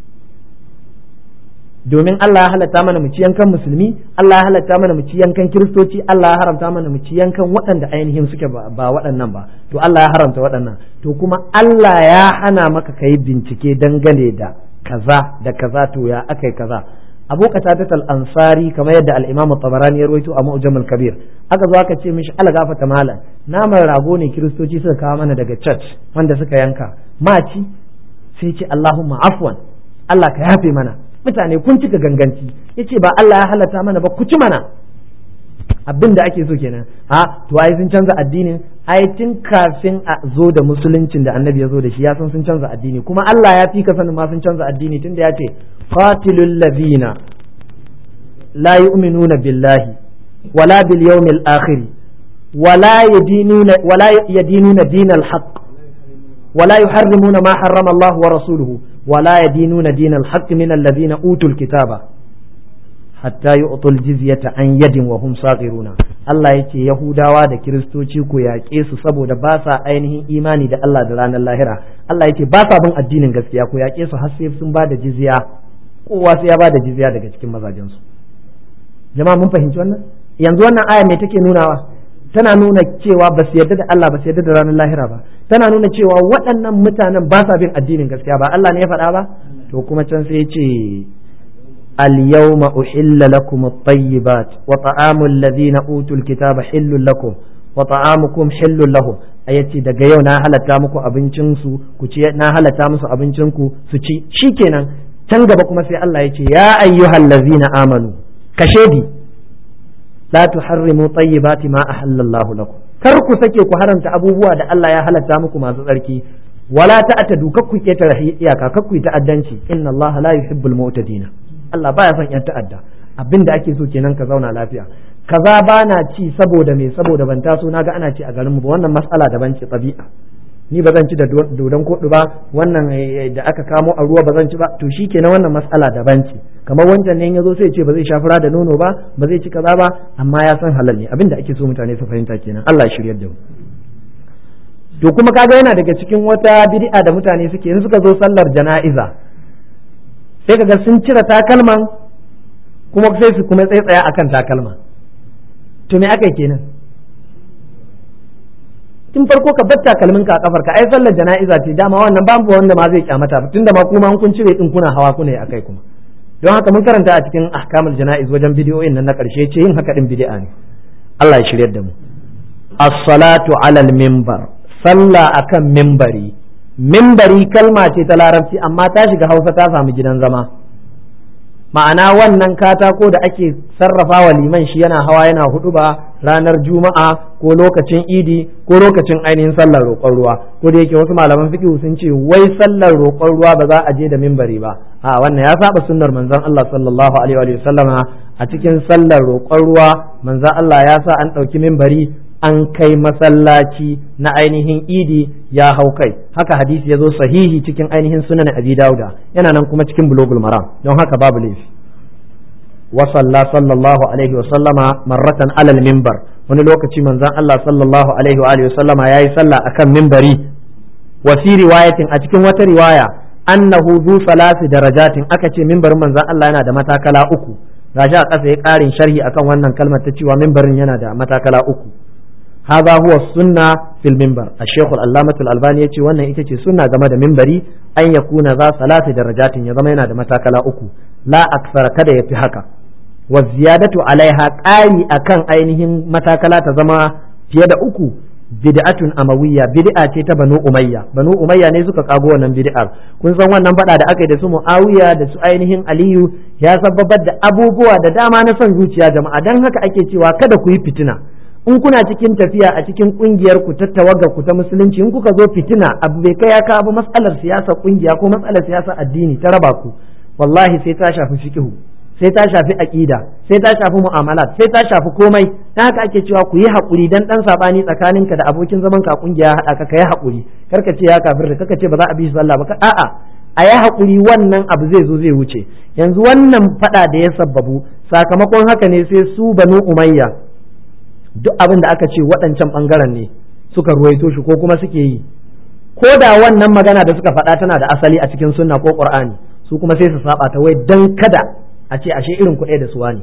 domin Allah ya halatta mana mu ci yankan musulmi Allah ya halatta mana mu ci yankan kiristoci Allah ya haramta mana mu ci yankan waɗanda ainihin suke ba waɗannan ba to Allah ya haramta waɗannan to kuma Allah ya hana maka kai bincike dangane da kaza da kaza to ya akai kaza abu qatadat al-ansari kamar yadda al-imam tabarani ya rawaito a mu'jam al-kabir aka zo aka ce mishi ala gafata malam naman rago ne kiristoci suka kawo mana daga church wanda suka yanka maci sai ce Allahumma afwan Allah ka yafe mana mutane kun cika ganganci yace ba Allah ya halatta mana ba ku ci mana abin da ake so kenan a to ai sun canza addinin ai tun kafin a zo da musuluncin da annabi ya zo da shi ya san sun canza addini kuma Allah ya fi ka sanin ma sun canza addini tunda ya ce qatilul ladina la yu'minuna billahi wala bil yawmil akhir wala yadinuna wala yadinuna dinal haqq ولا يحرمون ما حرم الله ورسوله ولا يدينون دين الحق من الذين أوتوا الكتاب hatta yi otul jizyata an yadin wa hum sagiruna Allah ya ce Yahudawa da Kiristoci ku yaƙe su saboda ba sa ainihin imani da Allah da ranar lahira Allah ya ce ba sa bin addinin gaskiya ku yaƙe su har sai sun ba da jizya kowa sai ya ba da jizya daga cikin mazajensu jama'a mun fahimci wannan yanzu wannan aya me take nunawa tana nuna cewa ba su yarda da Allah ba su yarda da ranar lahira ba tana nuna cewa waɗannan mutanen ba sa bin addinin gaskiya ba Allah ne ya faɗa ba to kuma can sai ya ce اليوم أحل لكم الطيبات وطعام الذين أوتوا الكتاب حل لكم وطعامكم حل لهم ayyace daga yau na halatta muku abincinsu ku ci na halatta musu abincinku su ci shikenan can gaba kuma sai Allah ya ce ya ayyuhal ladzina amanu kashedi la tuharrimu tayyibati ma ahallallahu lakum kar ku sake ku haramta abubuwa da Allah ya halatta muku masu tsarki wala ta'tadu kakku ketare iyaka kakku ta'addanci inna Allah la yuhibbul mu'tadina Allah baya son yan ta'adda abin da ake so kenan ka zauna lafiya kaza ba na ci saboda me saboda ban taso naga ana ci a garin mu ba wannan mas'ala daban ce tabi'a ni ba zan ci da dodon koɗi ba wannan da aka kamo a ruwa ba zan ci ba to shikenan wannan mas'ala daban ce kamar wancan ne yazo sai ce ba zai sha fura da nono ba ba zai ci kaza ba amma ya san halal ne abin da ake so mutane su fahimta kenan Allah ya shiryar da mu to kuma kaga yana daga cikin wata bid'a da mutane suke in suka zo sallar jana'iza sai kaga sun cire takalman kuma sai su kuma tsaitsaya akan takalma to me aka kenan tun farko ka bar takalmin ka a kafar ka ai sallar jana'iza ce dama wannan babu wanda ma zai kyamata tunda ma kuma kun cire din kuna hawa kuna yi akai kuma don haka mun karanta a cikin ahkamul jana'iz wajen bidiyoyin nan na karshe ce yin haka din bid'a ne Allah ya shiryar da mu as-salatu alal minbar sallah akan minbari mimbari kalma ce ta larabci amma ta shiga hausa ta samu gidan zama ma'ana wannan katako da ake sarrafa wa liman shi yana hawa yana hudu ba ranar juma'a ko lokacin idi ko lokacin ainihin sallar roƙon ruwa ko da yake wasu malaman fiqh sun ce wai sallar roƙon ruwa ba za a je da mimbari ba a wannan ya saba sunnar manzon Allah sallallahu alaihi wa sallama a cikin sallar roƙon ruwa manzon Allah ya sa an ɗauki mimbari an kai masallaci na ainihin idi ya hau kai haka hadisi ya zo sahihi cikin ainihin sunan abi dauda yana nan kuma cikin bulogul maram don haka babu laifi wa salla sallallahu alaihi wa sallama marratan alal minbar wani lokaci manzon Allah sallallahu alaihi wa alihi wa sallama yayi sallah akan minbari wa fi riwayatin a cikin wata riwaya annahu zu salasi darajatin aka ce mimbarin manzon Allah yana da matakala uku gashi a ƙasa ya ƙarin sharhi akan wannan kalmar ta cewa mimbarin yana da matakala uku hadha huwa sunna fil mimbar ash-shaykh al-allamah al-albani yace wannan ita ce sunna game da mimbari an yakuna za salasi darajatin ya zama yana da matakala uku la aksara kada ya fi haka wa ziyadatu alaiha ƙari akan ainihin matakala ta zama fiye da uku bid'atun amawiyya bid'a ce ta banu umayya banu umayya ne suka kago wannan bid'ar kun san wannan fada da aka yi da su muawiya da su ainihin aliyu ya sababar da abubuwa da dama na son zuciya jama'a dan haka ake cewa kada ku yi fitina in kuna cikin tafiya a cikin kungiyar ku ta tawagar ku ta musulunci in kuka zo fitina abu bai kai ya kawo matsalar siyasa kungiya ko matsalar siyasa addini ta raba ku wallahi sai ta shafi fiqhu sai ta shafi aqida sai ta shafi mu'amalat sai ta shafi komai dan haka ake cewa ku yi hakuri dan dan sabani tsakaninka da abokin zaman ka kungiya hada ka kai hakuri karka ce ya kafir da kaka ce ba za a bi shi sallah ba a'a a yi hakuri wannan abu zai zo zai wuce yanzu wannan fada da ya sabbabu sakamakon haka ne sai su banu umayya duk abin da aka ce waɗancan ɓangaren ne suka ruwaito shi ko kuma suke yi ko da wannan magana da suka faɗa tana da asali a cikin sunna ko qur'ani su kuma sai su saba ta wai dan kada a ce ashe irin kuɗai da suwa ne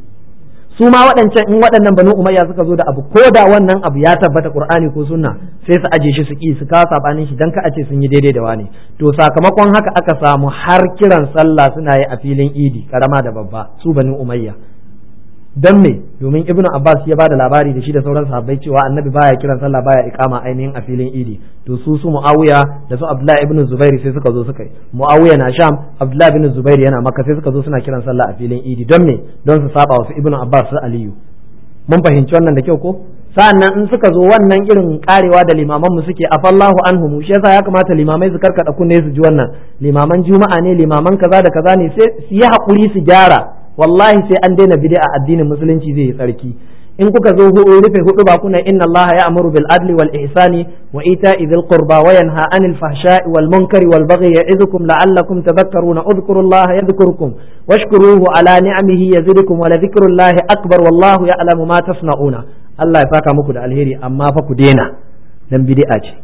su ma waɗancan in waɗannan banu umayya suka zo da abu ko da wannan abu ya tabbata qur'ani ko sunna sai su aje shi su ki su kawo sabanin shi dan ka a ce sun yi daidai da wani to sakamakon haka aka samu har kiran sallah suna yi a filin idi karama da babba su banu umayya dan me domin ibnu abbas ya bada labari da shi da sauran sahabbai cewa annabi baya kiran sallah baya iqama ainihin a filin idi to su su muawiya da su abdullahi ibn zubairi sai suka zo suka yi muawiya na sham abdullahi ibn zubairi yana makka sai suka zo suna kiran sallah a filin idi don me don su saba wasu ibnu abbas su aliyu mun fahimci wannan da kyau ko sa'annan in suka zo wannan irin karewa da limaman mu suke afallahu anhum shi yasa ya kamata limamai su karkada kunne su ji wannan limaman juma'a ne limaman kaza da kaza ne sai su yi hakuri su gyara wallahi sai an daina bid'a addinin musulunci zai yi tsarki in kuka zo rufe hudu ba kuna inna Allah ya amuru bil adli wal ihsani wa ita'i dhil qurba wa yanha anil fahsha'i wal munkari wal baghi ya'idukum la'allakum tadhakkaruna udhkurullaha yadhkurkum washkuruhu ala ni'amihi yazidukum wa la dhikrullahi akbar wallahu ya'lamu ma tasna'una Allah ya saka muku da alheri amma fa ku daina dan bid'a ce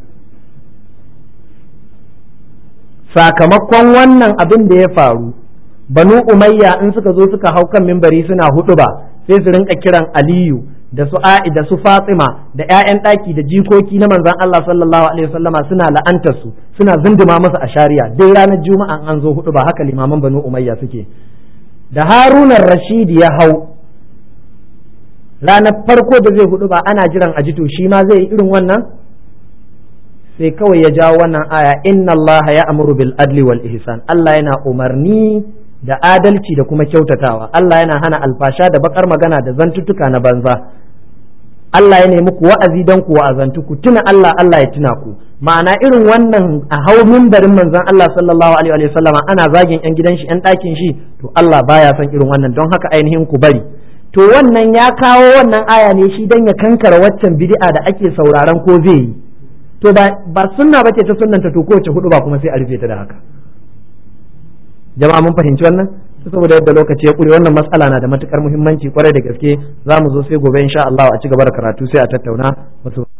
sakamakon wannan abin da ya faru banu umayya in suka zo suka hau kan mimbari suna hudu ba sai su rinka kiran aliyu da su a'i da su fatima da ƴaƴan ɗaki da jikoki na manzon Allah sallallahu alaihi wasallama suna la'antar su suna zunduma masa a shari'a duk ranar juma'a an zo hudu ba haka limaman banu umayya suke da harunan rashidi ya hau ranar farko da zai hudu ba ana jiran ajito shi ma zai yi irin wannan sai kawai ya jawo wannan aya inna Allah ya amuru bil adli wal ihsan Allah yana umarni da adalci da kuma kyautatawa Allah yana hana alfasha da bakar magana da zantuttuka na banza Allah ya nemi ku wa'azi don ku wa'azantu ku tuna Allah Allah ya tuna ku ma'ana irin wannan a hau mimbarin manzon Allah sallallahu alaihi wa sallama ana zagin yan gidan shi yan ɗakin shi to Allah baya son irin wannan don haka ainihin ku bari to wannan ya kawo wannan aya ne shi dan ya kankara waccan bid'a da ake sauraron ko zai yi to ba ba sunna bace ta sunnanta to kowace hudu ba kuma sai a rufe ta da haka jama'a mun fahimci wannan saboda yadda lokaci ya kure wannan matsala na da matukar muhimmanci kwarai da gaske za mu zo sai gobe insha Allah a ci gaba da karatu sai a tattauna wasu